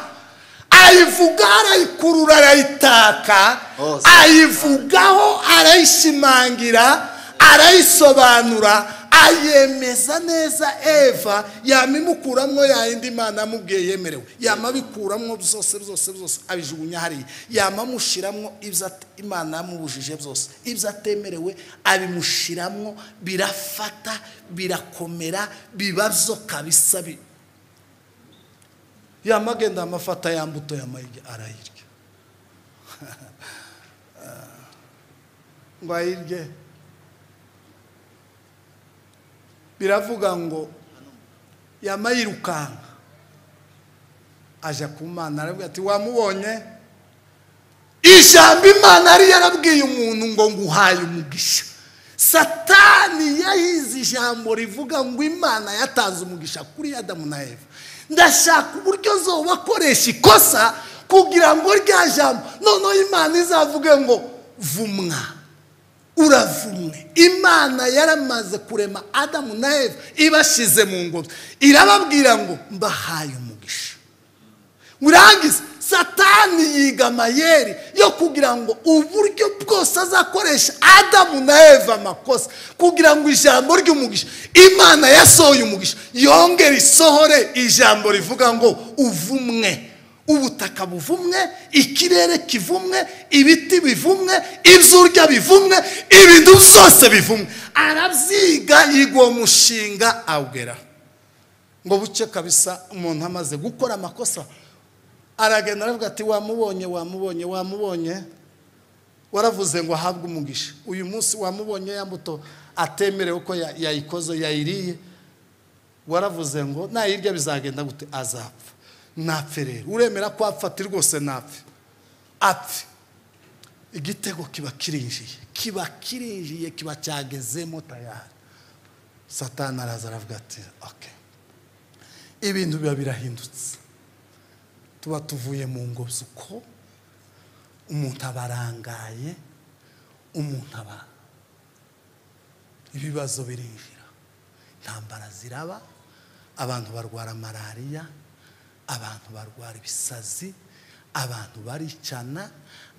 ayivugaho arayikurura arayitaka Hose. ayivugaho arayishimangira arayisobanura ayemeza neza eva yama imukuramo yayindi imana amubwiye yemerewe yama abikuramwo byose byose byose abijugunya hariya yama amushyiramo ibyo at- imana yamubujije byose ibyo atemerewe abimushyiramo birafata birakomera biba byo kabisa bi- yama agenda amafata ya mbuto yamayirya arayirya ngo ayirye biravuga ngo yamayirukanka aja ku mana aravuga ati wamubonye ijambo imana yari yarabwiye umuntu ngo nguhaye umugisha satani yahize ijambo rivuga ngo imana yatanze umugisha kuri adamu na eva ndashaka uburyo zoba akoresha ikosa kugira ngo rya jambo noneho imana izavuge ngo vumwa uravumwe imana yaramaze kurema adamu na eva ibashyize mu ngobyi irababwira ngo mbahaye umugisha murangize satani yiga amayeri yo kugira ngo uburyo bwose azakoresha adamu na eva amakosa kugira ngo ijambo ry'umugisha imana yasohoye umugisha yongere isohore ijambo rivuga ngo uvumwe ubutaka buvumwe ikirere kivumwe ibiti bivumwe ibyo urya bivumwe ibintu byose bivumwe arabyiga yiga uwo mushinga awugeraho ngo buke kabisa umuntu amaze gukora amakosa aragenda aravuga ati wamubonye wamubonye wamubonye waravuze ngo ahabwe umugisha uyu munsi wamubonye ya mbuto atemerewe ko ya- yayikoze yayiriye waravuze ngo nayirya bizagenda gute azapfa napfe rero uremera ko apfa ati rwose napfe apfe igitego kiba kirinjiye kiba kirinjiye kiba cyagezemo tayari satani araza aravuga ati oke ibintu biba birahindutse tuba tuvuye mu ngobyi uko umuntu aba arangaye umuntu aba ibibazo birinjira intambara ziraba abantu barwara malariya abantu barwara ibisazi abantu baricana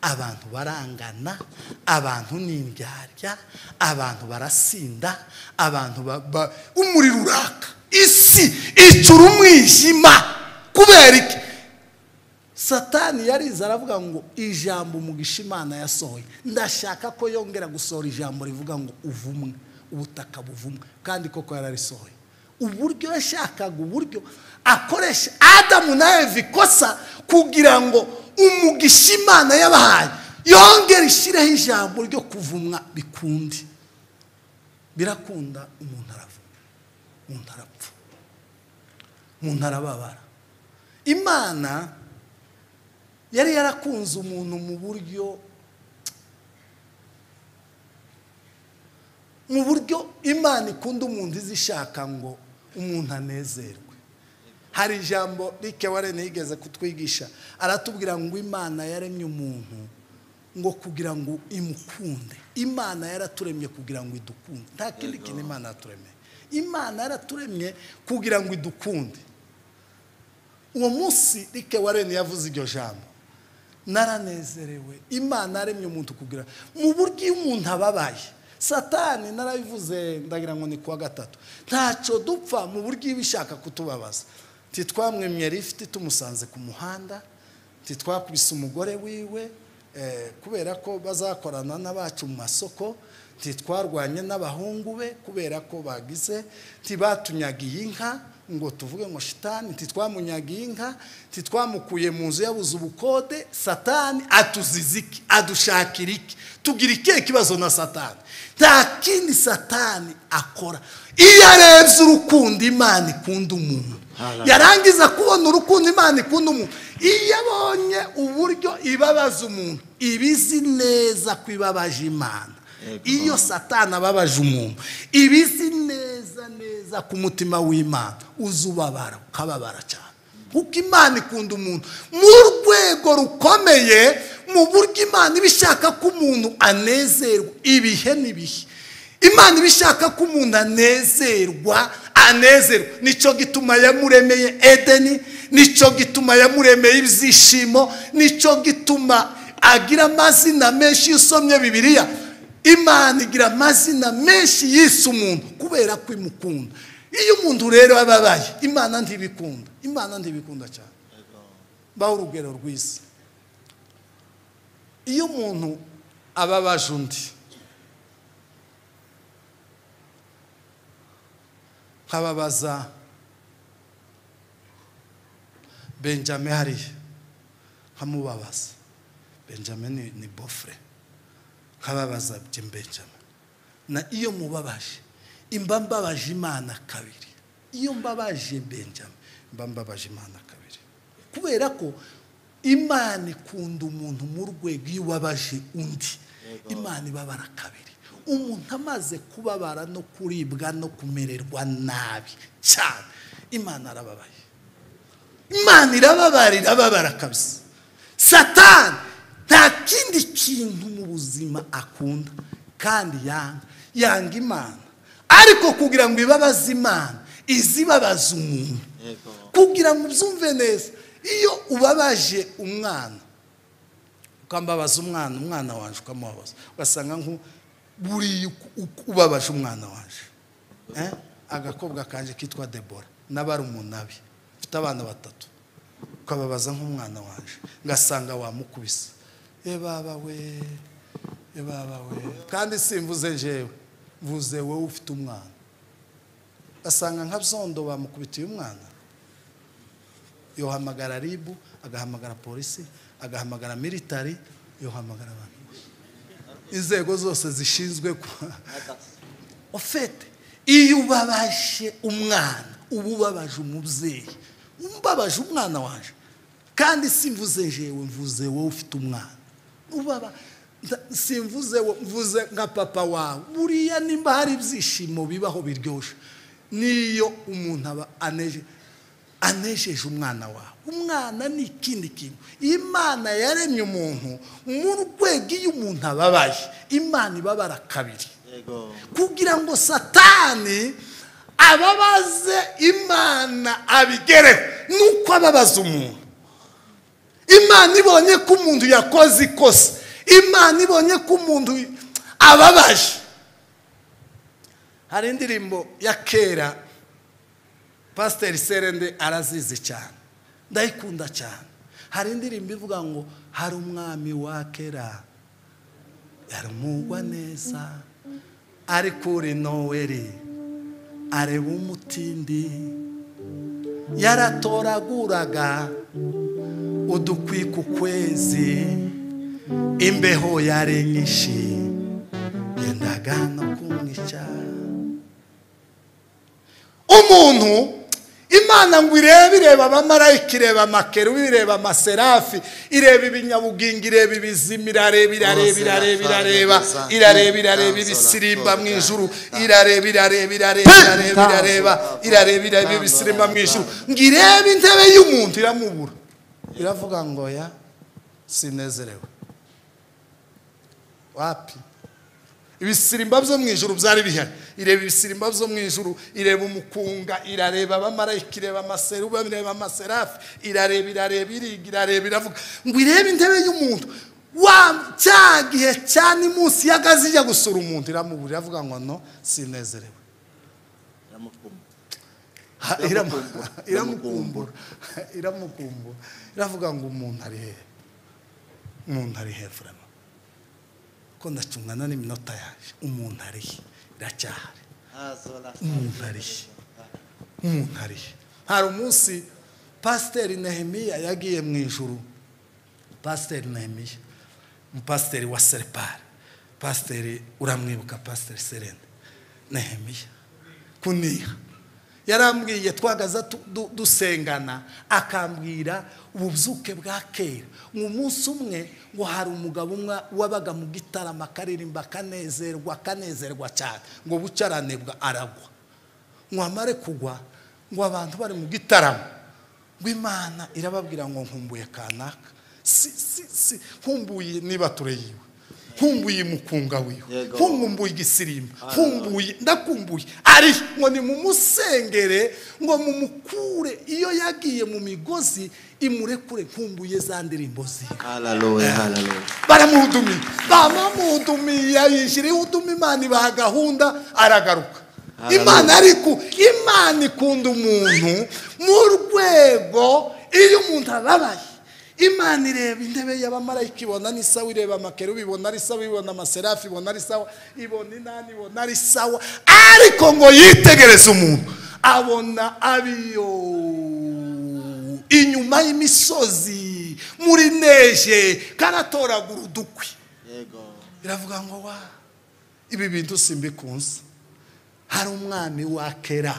abantu barangana abantu ni indyarya abantu barasinda abantu ba- ba- umuriro uraka isi icura umwijima kubera iki satani yarize aravuga ngo ijambo umugisha imana yasohoye ndashaka ko yongera gusohora ijambo rivuga ngo uvumwe ubutaka buvumwa kandi koko yararisohoye uburyo yashakaga uburyo akoresha adamu na eva ikosa kugira ngo umugisha imana yabahaye yongere ishyireho ijambo ryo kuvumwa bikunde birakunda umuntu aravumwa umuntu arapfa umuntu arababara imana yari yarakunze umuntu mu buryo mu buryo imana ikunda umuntu izi ishaka ngo umuntu anezerwe hari ijambo rike warene yigeze kutwigisha aratubwira ngo imana yaremye umuntu ngo kugira ngo imukunde imana yaraturemye kugira ngo idukunde nta kindi kintu imana yaturemeye imana yaraturemye kugira ngo idukunde uwo munsi rike warene yavuze iryo jambo naranezerewe imana yaremye umuntu kugira mu buryo iyo umuntu ababaye satani narabivuze ndagira ngo ni kuwa gatatu ntacyo dupfa mu buryo iba ishaka kutubabaza ntitwamwemye rifite tumusanze ku muhanda ntitwakubise umugore wiwe eh, kubera ko bazakorana n'abacu mu masoko ntitwarwanye n'abahungu be kubera ko bagize ntibatunyagiye inka ngo tuvuge ngo shitani ntitwamunyagiye inka ntitwamukuye mu nzu yabuze ubukode satani atuziza iki adushakira iki tugira ikihe kibazo na satani nta kindi satani akora iyo arebye urukundo imana ikunda umuntu yarangiza kubona urukundo imana ikunda umuntu iyo abonye uburyo ibabaza umuntu iba izi neza ko ibabaje imana iyo satana ababaje umuntu iba izi neza neza ku mutima w'imana uza ubabara ukababara cyane kuko imana ikunda umuntu mu rwego rukomeye mu buryo imana iba ishaka ko umuntu anezerwa ibihe n'ibihe imana iba ishaka ko umuntu anezerwa anezerwa nicyo gituma yamuremeye edeni nicyo gituma yamuremeye ibyishimo nicyo gituma agira amazina menshi iyo usomye bibiliya imana igira amazina menshi yise umuntu kubera ko imukunda iyo umuntu rero ababaye imana ntibikunda imana ntibikunda cyane baho urugero rwiza iyo umuntu ababaje undi nkababaza benjamin hariya nkamubabaza benjamin ni- ni bofure nkababaza benjamin na iyo mubabaje imba mbabaje imana kabiri iyo mbabaje benjamin mba mbabaje imana kabiri kubera ko imana ikunda umuntu mu rwego iyo ubabaje undi imana ibabara kabiri umuntu amaze kubabara no kuribwa no kumererwa nabi cyane imana arababaye imana irababara irababara kabisa satani nta kindi kintu mu buzima akunda kandi yanga yanga imana ariko kugira ngo ibabaze imana izibabaza umuntu kugira ngo ubyumve neza iyo ubabaje umwana ukambabaza umwana umwana waje ukamubabaza ugasanga nko buriya uku- uku ubabaje umwana waje Eh? agakobwa kanje kitwa debora n'abarumuna be mfite abana batatu ukababaza nk'umwana waje ngasanga wamukubise e baba we e baba we kandi simvuze njyewe mvuze wowe ufite umwana asanga nka byondo bamukubitiye umwana yohamagara ribu agahamagara polisi agahamagara militari yohamagara abantu inzego zose zishinzwe ku- ofete iyo ubabaje umwana uba ubabaje umubyeyi umbabaje umwana waje kandi simvuze njyewe mvuze wowe ufite umwana ubaba nda- simvuze wo- mvuze nka papa wawe buriya nimba hari ibyishimo bibaho biryoshye niyo umuntu aba aneje anejeje umwana wawe umwana ni ikindi kintu imana yaremye umuntu mu rwego iyo umuntu ababaye imana ibabara kabiri Yego. kugira ngo satani ababaze imana abigereho nuko ababaza umuntu imana ibonye ko umuntu yakoze ikosa imana ibonye ko umuntu ababaje hari indirimbo ya kera pasiteri serende arazizi cyane ndayikunda cyane hari indirimbo ivuga ngo hari umwami wa kera yaramugwa neza ariko uri noweri areba umutindi yaratoraguraga udukwika ukwezi imbeho yari nyinshi yendaga no kumwica umuntu imana ngo irebe ireba abamarayika ireba amakeru ireba amaserafi ireba ibinyabugingo ireba ibizima irareba irareba irareba irareba irareba irareba ibisirimba mu ijuru irareba irareba irareba irareba irareba irareba irareba ibisirimba mu ijuru ngo irebe intebe y'umuntu iramubura iravuga ngo ya sinezerewe wapi ibisirimba byo mu ijuru byari bihari ireba ibisirimba byo mu ijuru ireba umukunga irareba abamarayika ireba amaseruba ireba amaserafi irareba irareba iriga irareba iravuga ngo irebe intebe y'umuntu wa cya gihe cya nimunsi y'akazi ijya gusura umuntu iramubura iravuga ngo no sinezerewe Ha, irama- iramukumbura iramukumbura iravuga ngo umuntu ari hehe umuntu ari hehe vraiment ko ndacungana n'iminota yaje umuntu arihe iracyahari umuntu arihe umuntu arihe hari umunsi pasiteri nehemiya yagiye mu ijuru pasiteri nehemiya umupasiteri wa seripari pasiteri uramwibuka pasiteri serene nehemiya kuniha yarambwiye twagaza tu- du- dusengana akambwira ububyuke bwa kera mu munsi umwe ngo hari umugabo umwe wabaga mu gitaramo akaririmba akanezerwa akanezerwa cyane ngo buce aranebwa aragwa ngo amare kugwa ngo abantu bari mu gitaramo ngo imana irababwira ngo nkumbuye kanaka si si si nkumbuye niba yiwe nkumbuye umukunga wiwe Yego. nkumbuye nkumbuye igisirimba nkumbuye ndakumbuye ari ngo ni mumusengere ngo mumukure iyo yagiye mu migozi imurekure nkumbuye za ndirimbo ziwe Hallelujah, hallelujah. baramuhudumiye baramuhudumiye yishyira ihuduma imana ibaha gahunda aragaruka Hallelujah. imana ariko imana ikunda umuntu mu rwego iyo umuntu ababaye imana ireba intebe y'abamarayika ibona ni sawa ireba amakerubi ibona ari sawa ibona amaserafi ibona ari sawa ibona inani ibona ari sawa ariko ngo yitegereze umuntu abona abiyo inyuma y'imisozi muri neje karatoragura udukwi Yego. iravuga ngo wa ibi bintu simbikunze hari umwami wa kera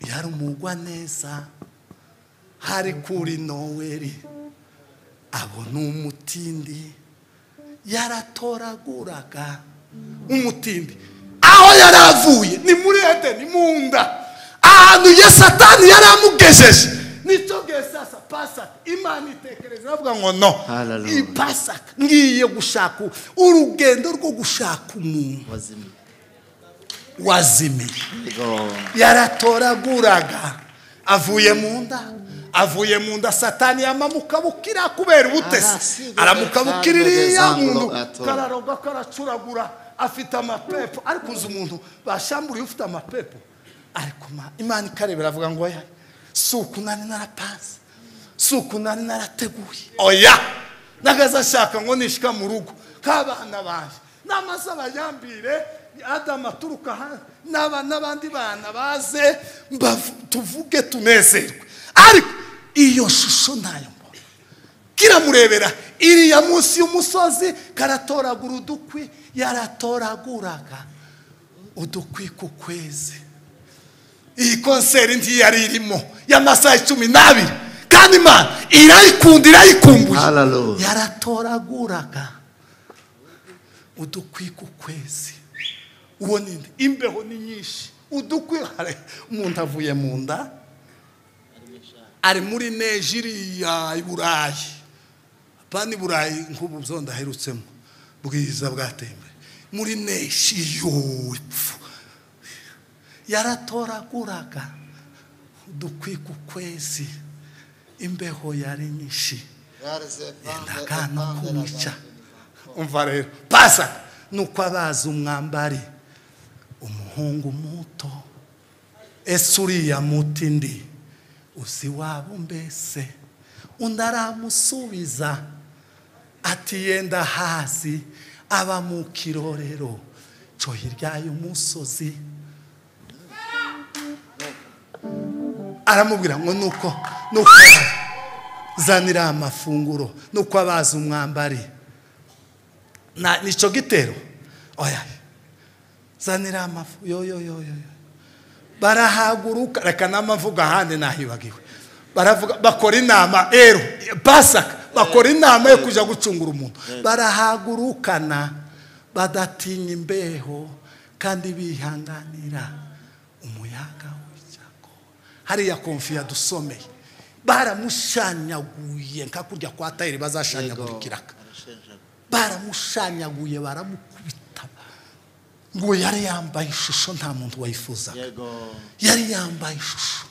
yari umugwa neza hari kuri noweri abona umutindi yaratoraguraga umutindi aho yari avuye ni muri edeni mu nda ahantu ya satani yari amugejeje nicyo gihe sasa pasaka imana itekereza iravuga ngo no Hallelujah. iyi pasaka ngiye gushaka urugendo rwo gushaka umuntu Wazimi. wazimiye Yego. yaratoraguraga avuye mu nda avuye mu nda satani yamamukabukira kubera ubutesi Arasibe aramukabukira iriya kandi muntu atora. kararoga karacuragura afite amapepo ariko uzi umuntu bashamburiye ufite amapepo ariko ma- imana ikarebera avuga ngo oya si uku nari narapanze si uku nari narateguye oya nagaze ashaka ngo nishika mu rugo k'abana baje n'amaze abayambire adamu aturuka hanze n'aba- n'abandi bana baze mbavu- tuvuge tunezerwe ariko iyo shusho ntayo mbona kiramurebera iriya munsi y'umusozi karatoragura udukwi yaratoraguraga udukwi ku kwezi iyi konseri ntiyari irimo y'amasaha icumi n'abiri kandi imana irayikunda irayikumbuye Hallelujah. yaratoraguraga udukwi ku kwezi uwo ni nde? imbeho ni nyinshi udukwi hari umuntu avuye mu nda ari muri neje iriya i burayi apana i burayi nk'ubu byo ndaherutsemo bwiza bwateye imbere muri neje iyo ipfu yaratoraguraga udukwi ku kwezi imbeho yari nyinshi yendaga no kumwica umva rero pasa nuko abazi umwambari umuhungu muto ese uriya muti ndi uzi waba mbese undi aramusubiza ati yenda hasi aba mu kirorero cyo hirya y'umusozi aramubwira ngo nuko nuko zanira amafunguro nuko abazi umwambari Na- nicyo gitero oya zanira amafu yo yo yo yo yo. barahaguruka reka n'amavuga ahandi nahibagiwe baravuga bakora inama ero pasaka bakora inama yo kujya gucungura umuntu barahagurukana badatinya imbeho kandi bihanganira umuyaga w'icyago hariya konfiya dusomeye baramushanyaguye nka kurya kwa tayiri bazashanyagurikiraga baramushanyaguye baramukubita ngo yari yambaye ishusho nta muntu wayifuzaga Yego. yari yambaye ishusho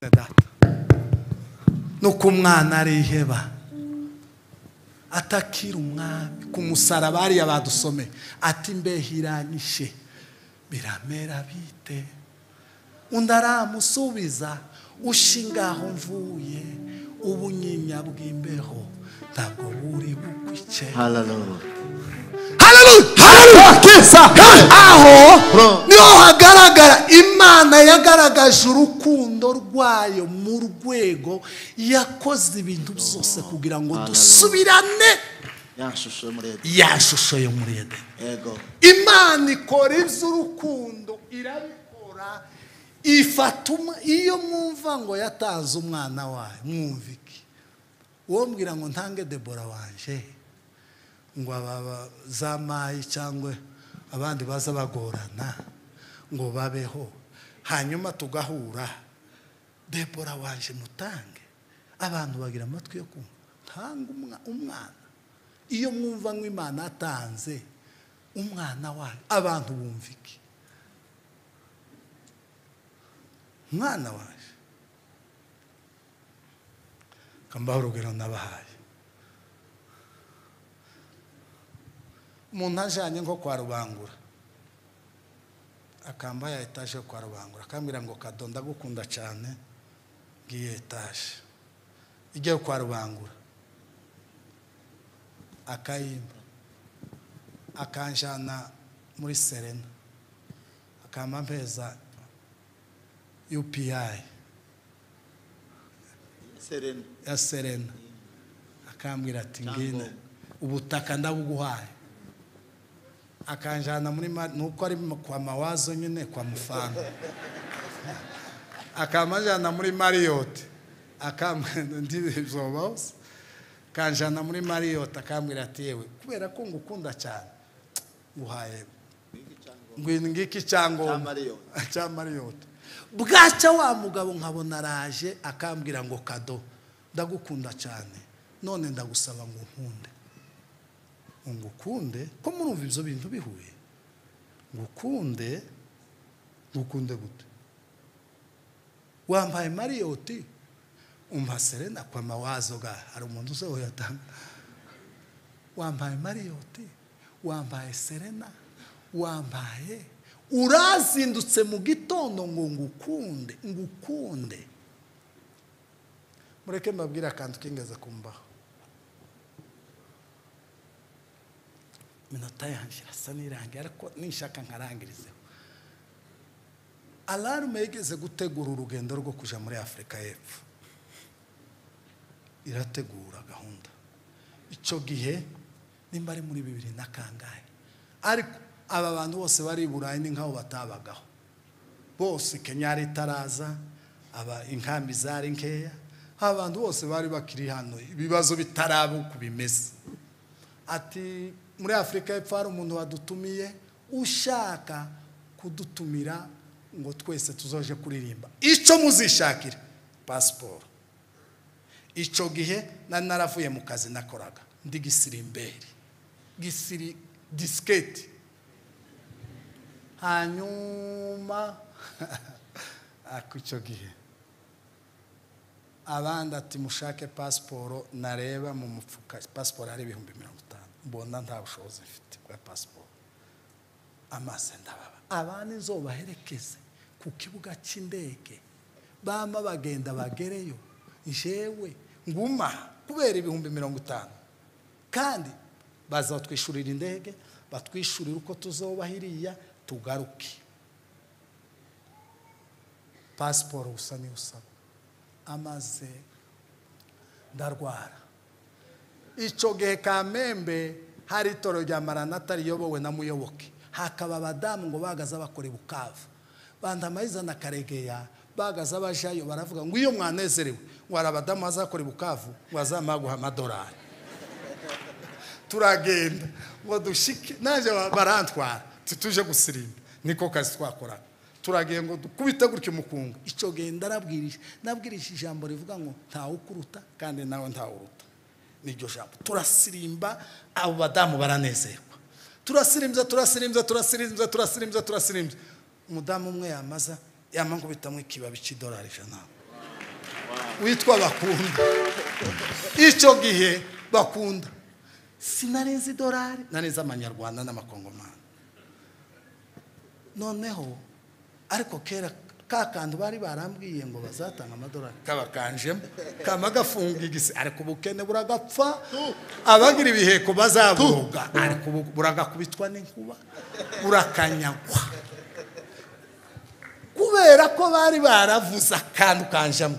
Data. nuko umwana ariheba atakira umwami ku musaraba hariya badusomeye ati imbeho iranyishe biramera bite undi aramusubiza ushingaho mvuye ubunyinya bw'imbeho ntabwo buri bukwice Hallelujah. aho Bro. niho hagaragara imana yagaragaje urukundo rwayo mu rwego yakoze ibintu byose kugira ngo Hallelujah. dusubirane Yanshusho muri Edeni. ya shusho yo muri edeni Yego. imana ikora iby'urukundo irabikora ifata umwa- iyo mwumva ngo yatanze umwana wayo mwumva iki uwo mbwira ngo ntange debora wanje ngo aba za mayi cyangwa abandi baza bagorana ngo babeho hanyuma tugahura debora wanje mutange abantu bagira amatwi yo kumva ntanga umwa- umwana iyo mwumva ngo imana atanze umwana wayo abantu bumva iki umwana waje kambaho urugero nabahaye umuntu ajanye nko kwa rubangura akamba ya etaje yo kwa rubangura akambwira ngo kado ndagukunda cyane ngiyo etaje ijyayo kwa rubangura akayimba akanjyana muri serena akamba mpeza upi Serena. ya serena akambwira ati ngina Cyangombwa. ubutaka ndabuguhaye akanjyana muri ma nuko ari mu- kwa mawazo nyine kwa mufanga akamajyana muri mariyoti akamwendizobose akanjyana muri mariyoti akambwira ati yewe kubera ko ngukunda cyane nguhaye ngwino ngiki Cya cyangombwa Marriott. cya mariyoti bwacya wa mugabo nkabona araje akambwira ngo kado ndagukunda cyane none ndagusaba ngo nkunde ngo ukunde ko murumva ibyo bintu bihuye ngo ukunde ngukunde gute wambaye mariyoti umva serena kwa mawazo ga hari umuntu uzoyatanga wambaye mariyoti wambaye serena wambaye urazindutse mu gitondo ngo ngukunde ngukunde mureke mbabwire akantu kingeze kumbaho iminota yanjye irasa n'irangiye ariko nishaka nkarangirizeho alarume yigeze gutegura urugendo rwo kujya muri afurika y'epfo irategura gahunda icyo gihe nimba ari muri bibiri na kangahe ariko aba bantu bose bari i burayi ni nk'aho batabagaho bose kenya yari itaraza aba inkambi zari nkeya aba bantu bose bari bakiri hano ibibazo bitarabu uko bimeze ati muri afurika y'epfo hari umuntu wadutumiye ushaka kudutumira ngo twese tuzoje kuririmba icyo muzishakira pasiporo icyo gihe nari naravuye mu kazi nakoraga ndi gisirimberi gisiri disiketi hanyuma ako icyo gihe abandi ati mushake pasiporo nareba mu mufuka pasiporo ari ibihumbi mirongo itanu mbona nta bushobozi mfite bwa pasiporo amaso ndababa abandi nzobaherekeze ku ku kibuga cy'indege bama bagenda bagereyo jewe nguma kubera ibihumbi mirongo itanu kandi baza batwishyurira indege batwishyurira uko tuzoba hiriya tugaruke pasiporo gusa niyo usaba amaze ndarwara icyo gihe kamembe hari itoro rya maranata riyobowe na muyoboke hakaba abadamu ngo bagaze abakora bukavu bandamayiza na karegeya bagaze abajayo baravuga ngo iyo mwanezerewe ngo hari abadamu bazakora bukavu ngo bazamuha amadorari turagenda ngo dushike naje barantwara tituje gusirimba niko kazi twakora turagiye ngo dukubite gutya umukungu icyo gihe ndarabwirije nabwirije ijambo rivuga ngo ntawe ukuruta kandi nawe ntawe uruta niryo jambo turasirimba abo badamu baranezerwa turasirimbya turasirimbya turasirimbya turasirimbya turasirimbya umudamu umwe yamaza yamangubitamo ikibabi cy'idolari ijana witwa bakunda icyo gihe bakunda sinarenze idolari narenze amanyarwanda n'amakongomani noneho ariko kera ka kandi bari barambwiye ngo bazatanga amadolari kaba kanjemo kama gafunga igise ariko ubukene buragapfa abagira ibiheko bazabuga ariko ubu- buragakubitwa n'inkuba burakanyagwa kubera ko bari baravuze akantu kanjemo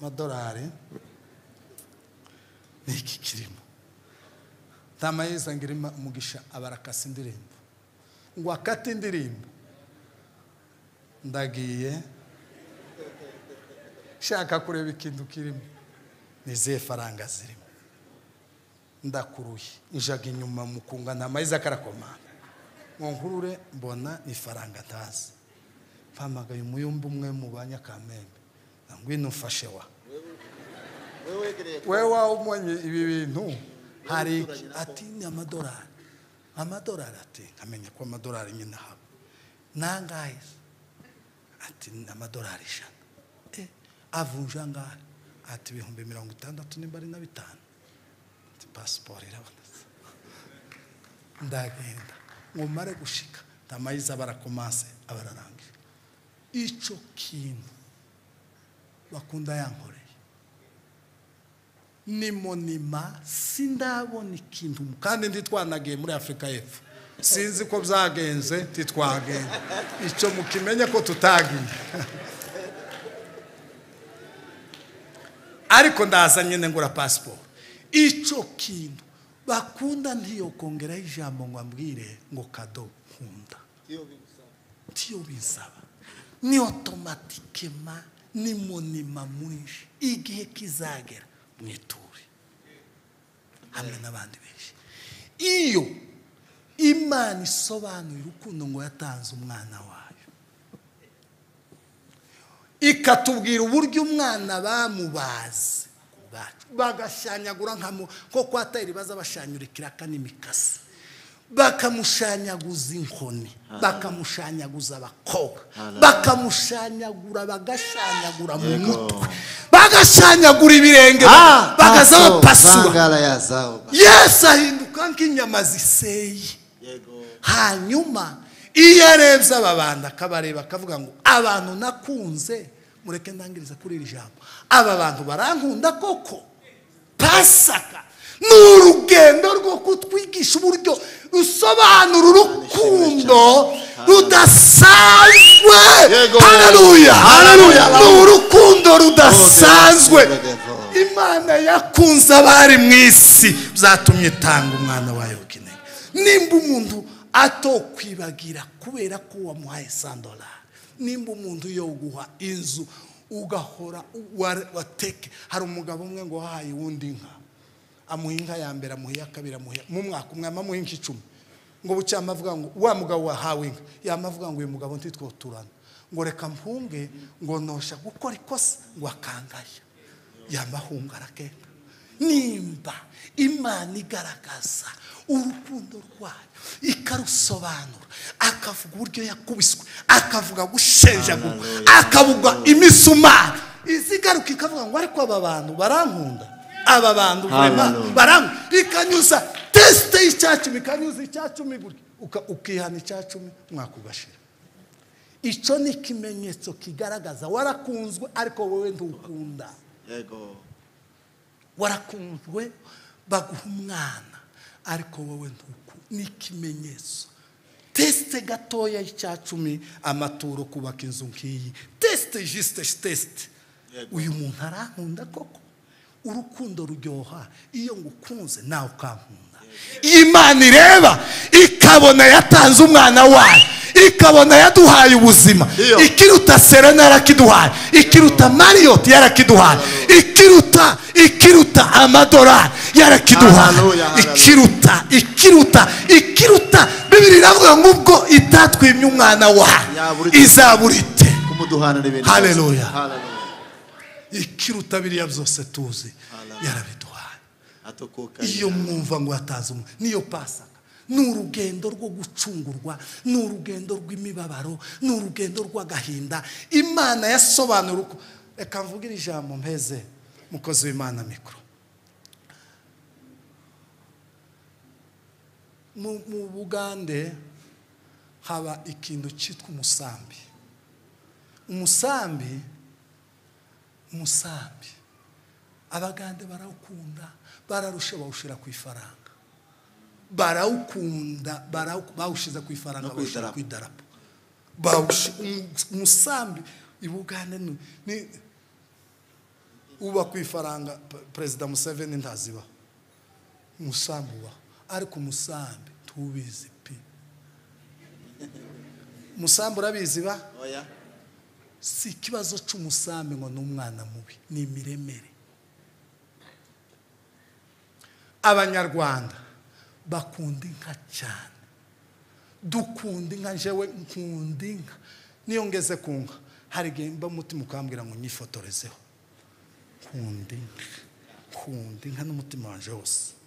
amadolari ni iki kirimo ntamayeza ngira ima- umugisha abarakasa indirimbo ngo akate indirimbo ndagiye shaka kureba ikintu kirimo ni izihe faranga zirimo ndakuruye njaga inyuma mukunga nta mayiza karakomanga ngo nkurure mbona ni faranga ntazi mpamagaye umuyumba umwe mu banyakamembe ngwino ufashe wa wewe wegereye we wawe umenye ibi bintu hari iki? ati ni amadolari amadolari ati nkamenya ko amadolari nyine haba nangahe ati ni amadolari ijana Eh, avunja angahe ati ibihumbi mirongo itandatu nimba ari na bitanu ati pasiporo irabonetse ndagenda nkumare gushika ndamayiza barakomase abararangije icyo kintu bakunda yankoreye ni monima sindabona ikintu kandi ntitwanagiye muri afurika y'epfo sinzi ko byagenze ntitwagenda icyo mukimenye ko tutagiye ariko ndaza nyine ngura pasiporo icyo kintu bakunda ntiyo kongeraho ijambo ngo ambwire ngo kado nkunda iyo bigusaba tiyo binsaba ni otomatikema ni monima mwinshi igihe kizagera mwiture hamwe n'abandi benshi iyo imana isobanuye urukundo ngo yatanze umwana wayo ikatubwira uburyo umwana bamubaze ku bwacu bagashanyagura nka mu nko kwa tayiri baza bashanyura ikiraka n'imikasi bakamushanyaguza inkoni bakamushanyaguza abakobwa bakamushanyagura bagashanyagura mu mutwe bagashanyagura ibirenge bagaza bapasura Sangara ya zao. yesu ahinduka nk'inyama ziseye Yego. hanyuma iyo arebye aba bantu akabareba akavuga ngo abantu nakunze mureke ndangirize kuri iri jambo aba bantu barankunda koko pasaka ni urugendo rwo kutwigisha uburyo rusobanura urukundo rudasanzwe Yego. haleluya Haleluya. ni urukundo rudasanzwe Beautiful. imana yakunze abari mu isi byatumye itanga umwana wayo ukeneye nimba umuntu atokwibagira kubera ko wamuhaye sandolari nimba umuntu yoguha inzu ugahora wa- wateke hari umugabo umwe ngo wahaye uwundi inka amuha inka ya mbere amuha iya kabiri amuha iya- mu mwaka umwe amamuha inka icumi ngo bucyama avuga ngo wa mugabo wahawe inka yama avuga ngo uyu mugabo ntitwoturana ngo reka mpunge ngo nosha gukora ikosa ngo akangaya yamahunga aragenda nimba imana igaragaza urukundo rwayo ikarusobanura akavuga uburyo yakubiswe akavuga gushenjagurwa akavuga imisumari izigaruka ikavuga ngo ariko aba bantu barankunda aba bantu Hallelujah. barankunda rikanyuza tesite y'icyacumi ikanyuza icyacumi gutya uka- ukihana icyacumi mwaka ugashira icyo ni ikimenyetso kigaragaza warakunzwe ariko wowe ntukunda yego warakunzwe baguha umwana ariko wowe ntuku ni ikimenyetso tesite gatoya y'icya cumi amaturo kubaka inzu nk'iyi tesite jisite tesite Yego. uyu muntu arankunda koko urukundo ruryoha iyo ngukunze nawe ukankunda imana ireba ikabona yatanze umwana wayo ikabona yaduhaye ubuzima Iyo. ikiruta serena yarakiduhaye ikiruta mariyoti yarakiduhaye ikiruta ikiruta amadorari yarakiduhaye Hallelujah, hallelujah. ikiruta ikiruta ikiruta bibiri iravuga ngo ubwo itatwimye umwana wayo Yabura ite. izabura ite kumuduhanira ibintu Hallelujah. byose. Hallelujah. ikiruta biriya byose tuzi Hallelujah. yarabiduhaye atukuka iyo mwumva ngo yataze umwe niyo pasaka ni urugendo rwo gucungurwa ni urugendo rw'imibabaro ni urugendo rw'agahinda imana yasobanura uko reka mvuge iri jambo mpeze mukozi w'imana mikoro mu mu bugande haba ikintu cyitwa umusambi umusambi umusambi abagande barawukunda bararusha bawushyira ku ifaranga barawukunda barawu- bawushyize ku ifaranga No ku bawushyira idarapo. ku idarapo Bawushi- umu- umusambi i bugande ni- ni uba ku ifaranga pe- perezida museveni ntaziba umusambi ubaho ariko umusambi tubizi pe umusambi urabizi ba oya si ikibazo cy'umusambi ngo ni umwana mubi ni imiremere abanyarwanda bakunda inka cyane dukunda inka njyewe nkunda inka niyo ngeze ku nka hari igihe mba mutima ukambwira ngo nyifotorezeho nkunda inka nkunda inka n'umutima wanjye wose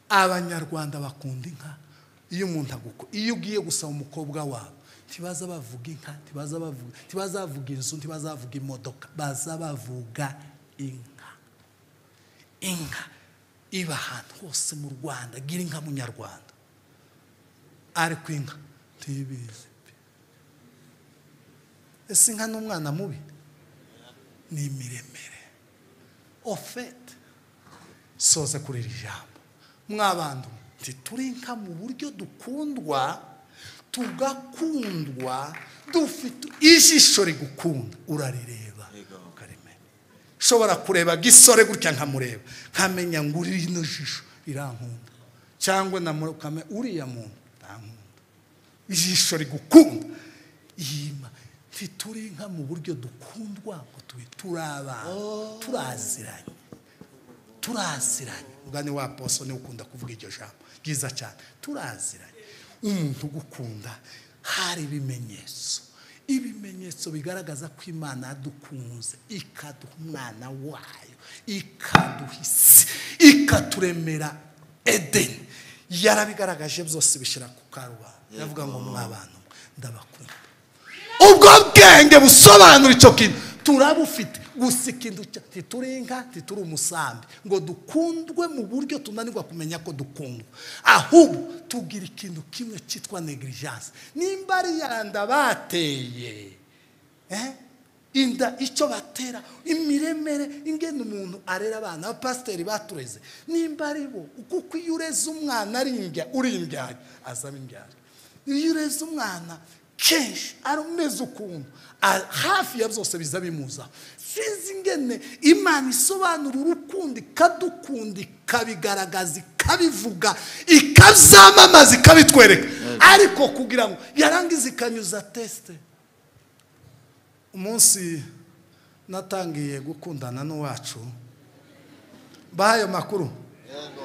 abanyarwanda bakunda inka iyo umuntu aguko iyo ugiye gusaba umukobwa wabo ntibaza bavuga inka ntibaza bavuga ntibaza bavuga inzu ntibaza bavuga imodoka baza bavuga inka inka iba ahantu hose mu rwanda gira inka munyarwanda ariko inka ntibizi pe. ese inka ni umwana mubi ni imiremere ofete soza kuri iri jambo mwabantu turi inka mu buryo dukundwa tugakundwa dufite ijisho rigukunda urarireba ukarimenya ushobora kureba gisore gutya nkamureba nkamenya ngo uri rino jisho rirankunda cyangwa namukame uriya muntu ntankunda ijisho rigukunda yima ntituri inka mu buryo dukundwa ngo tube turi abantu turaziranye turaziranye ubwo ni wa poso niwe ukunda kuvuga iryo jambo ryiza cyane turaziranye umuntu ugukunda hari ibimenyetso ibimenyetso bigaragaza ko imana yadukunze ikaduha umwana wayo ikaduha isi ikaturemera edeni yarabigaragaje byose bishyira ku karubanda yavuga ngo mw'abantu mwe, ndabakunda ubwo bwenge busobanura icyo kintu turabufite gusa ikintu cya- ntituri inka ntituri umusambi ngo dukundwe mu buryo tunanirwa kumenya ko dukundwa ahubwo tugira ikintu kimwe cyitwa negligence nimba ari yanda bateye eh? inda icyo batera imiremere ingene umuntu arera abana abapasiteri batureze nimba ari bo kuko iyo ureze umwana ari imbya uri imbyari azaba imbyari iyo ureze umwana kenshi ari umeze ukuntu a- hafi ya byose biza bimuza sinzi ingene imana isobanura urukundo ikadukunda ikabigaragaza ikabivuga ikabyamamaza ikabitwereka ariko kugira ngo yarangiza ikanyuza tesite umunsi natangiye gukundana n'uwacu bahaye makuru yego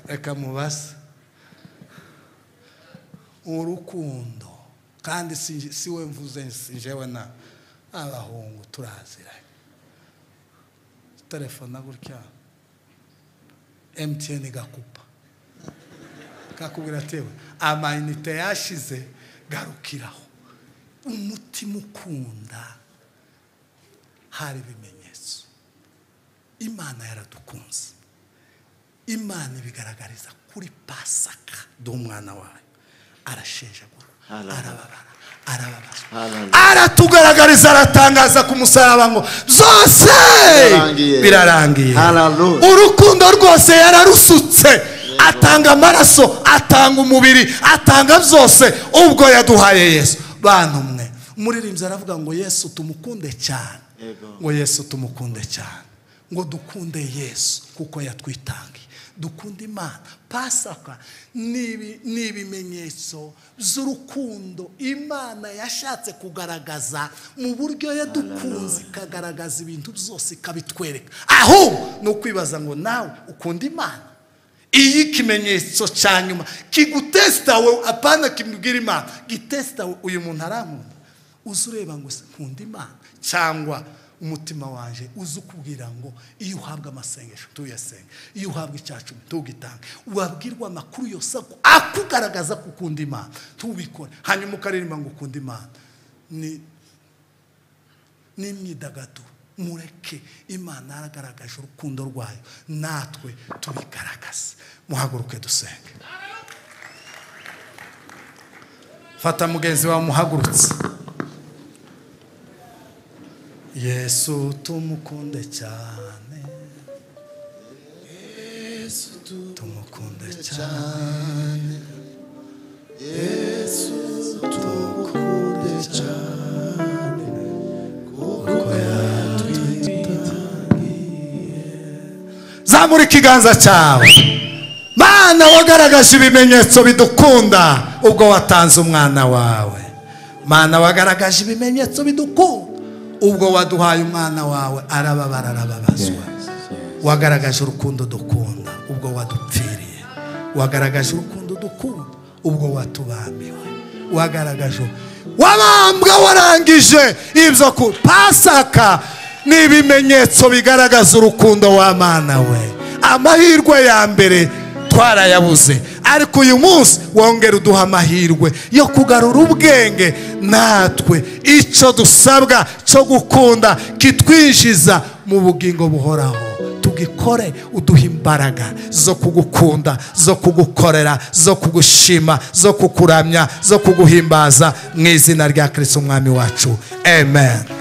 reka mubase urukundo kandi si si we mvuze si njyewe na abahungu turaziranye telefona gutya emutiyeni gakupa kakubwira atewe amayinite yashize garukiraho umutima ukunda hari ibimenyetso imana yaradukunze imana ibigaragariza kuri pasaka d'umwana wayo arashenjagura Arababara. arababara arababara Arababara. aratugaragariza aratangaza ku musaraba ngo zose Birarangiye. birarangiye Hallelujah. urukundo rwose yararusutse atanga amaraso atanga umubiri atanga byose ubwo yaduhaye yesu bantu mwe umuririmbyi aravuga ngo yesu tumukunde cyane Yego. ngo yesu tumukunde cyane ngo dukunde yesu kuko yatwitangiye dukunde imana pasaka ni ibi- ni ibimenyetso by'urukundo imana yashatse kugaragaza mu buryo yadukunze ikagaragaza ibintu byose ikabitwereka ahubwo ni ukwibaza ngo nawe ukunda imana iyi ikimenyetso cya nyuma kigutesita wowe apana kimubwira imana gitesita wowe uyu muntu arankunda uzi ureba ngo se nkunda imana cyangwa umutima wanjye uzi ukubwira ngo iyo uhabwa amasengesho tuyasenge iyo uhabwa icyacumi tugitange wabwirwa amakuru yose aku- akugaragaza ko ukunda imana tubikore hanyuma ukaririmba ngo ukunda imana ni n'imyidagaduro mureke imana yaragaragaje urukundo rwayo natwe tubigaragaze muhaguruke dusenge fata mugenzi wawe umuhagurutse yesu tumukunde cyane yesu tumukunde cyane zamura ikiganza cyawe mana wagaragaje ibimenyetso bidukunda ubwo watanze umwana wawe mana wagaragaje ibimenyetso bidukunda ubwo waduhaye umwana wawe arababara arababazwa wagaragaje urukundo dukunda ubwo wadupfiriye wagaragaje urukundo dukunda ubwo watubambiwe wagaragaje wabambwa warangije ibyo ku pasaka ni ibimenyetso bigaragaza urukundo w'amana we amahirwe ya mbere twarayabuze ariko uyu munsi wongera uduha amahirwe yo kugarura ubwenge natwe icyo dusabwa cyo gukunda kitwinjiza mu bugingo buhoraho tugikore uduha imbaraga zo kugukunda zo kugukorera zo kugushima zo kukuramya zo kuguhimbaza mu izina rya kirisiti umwami wacu amen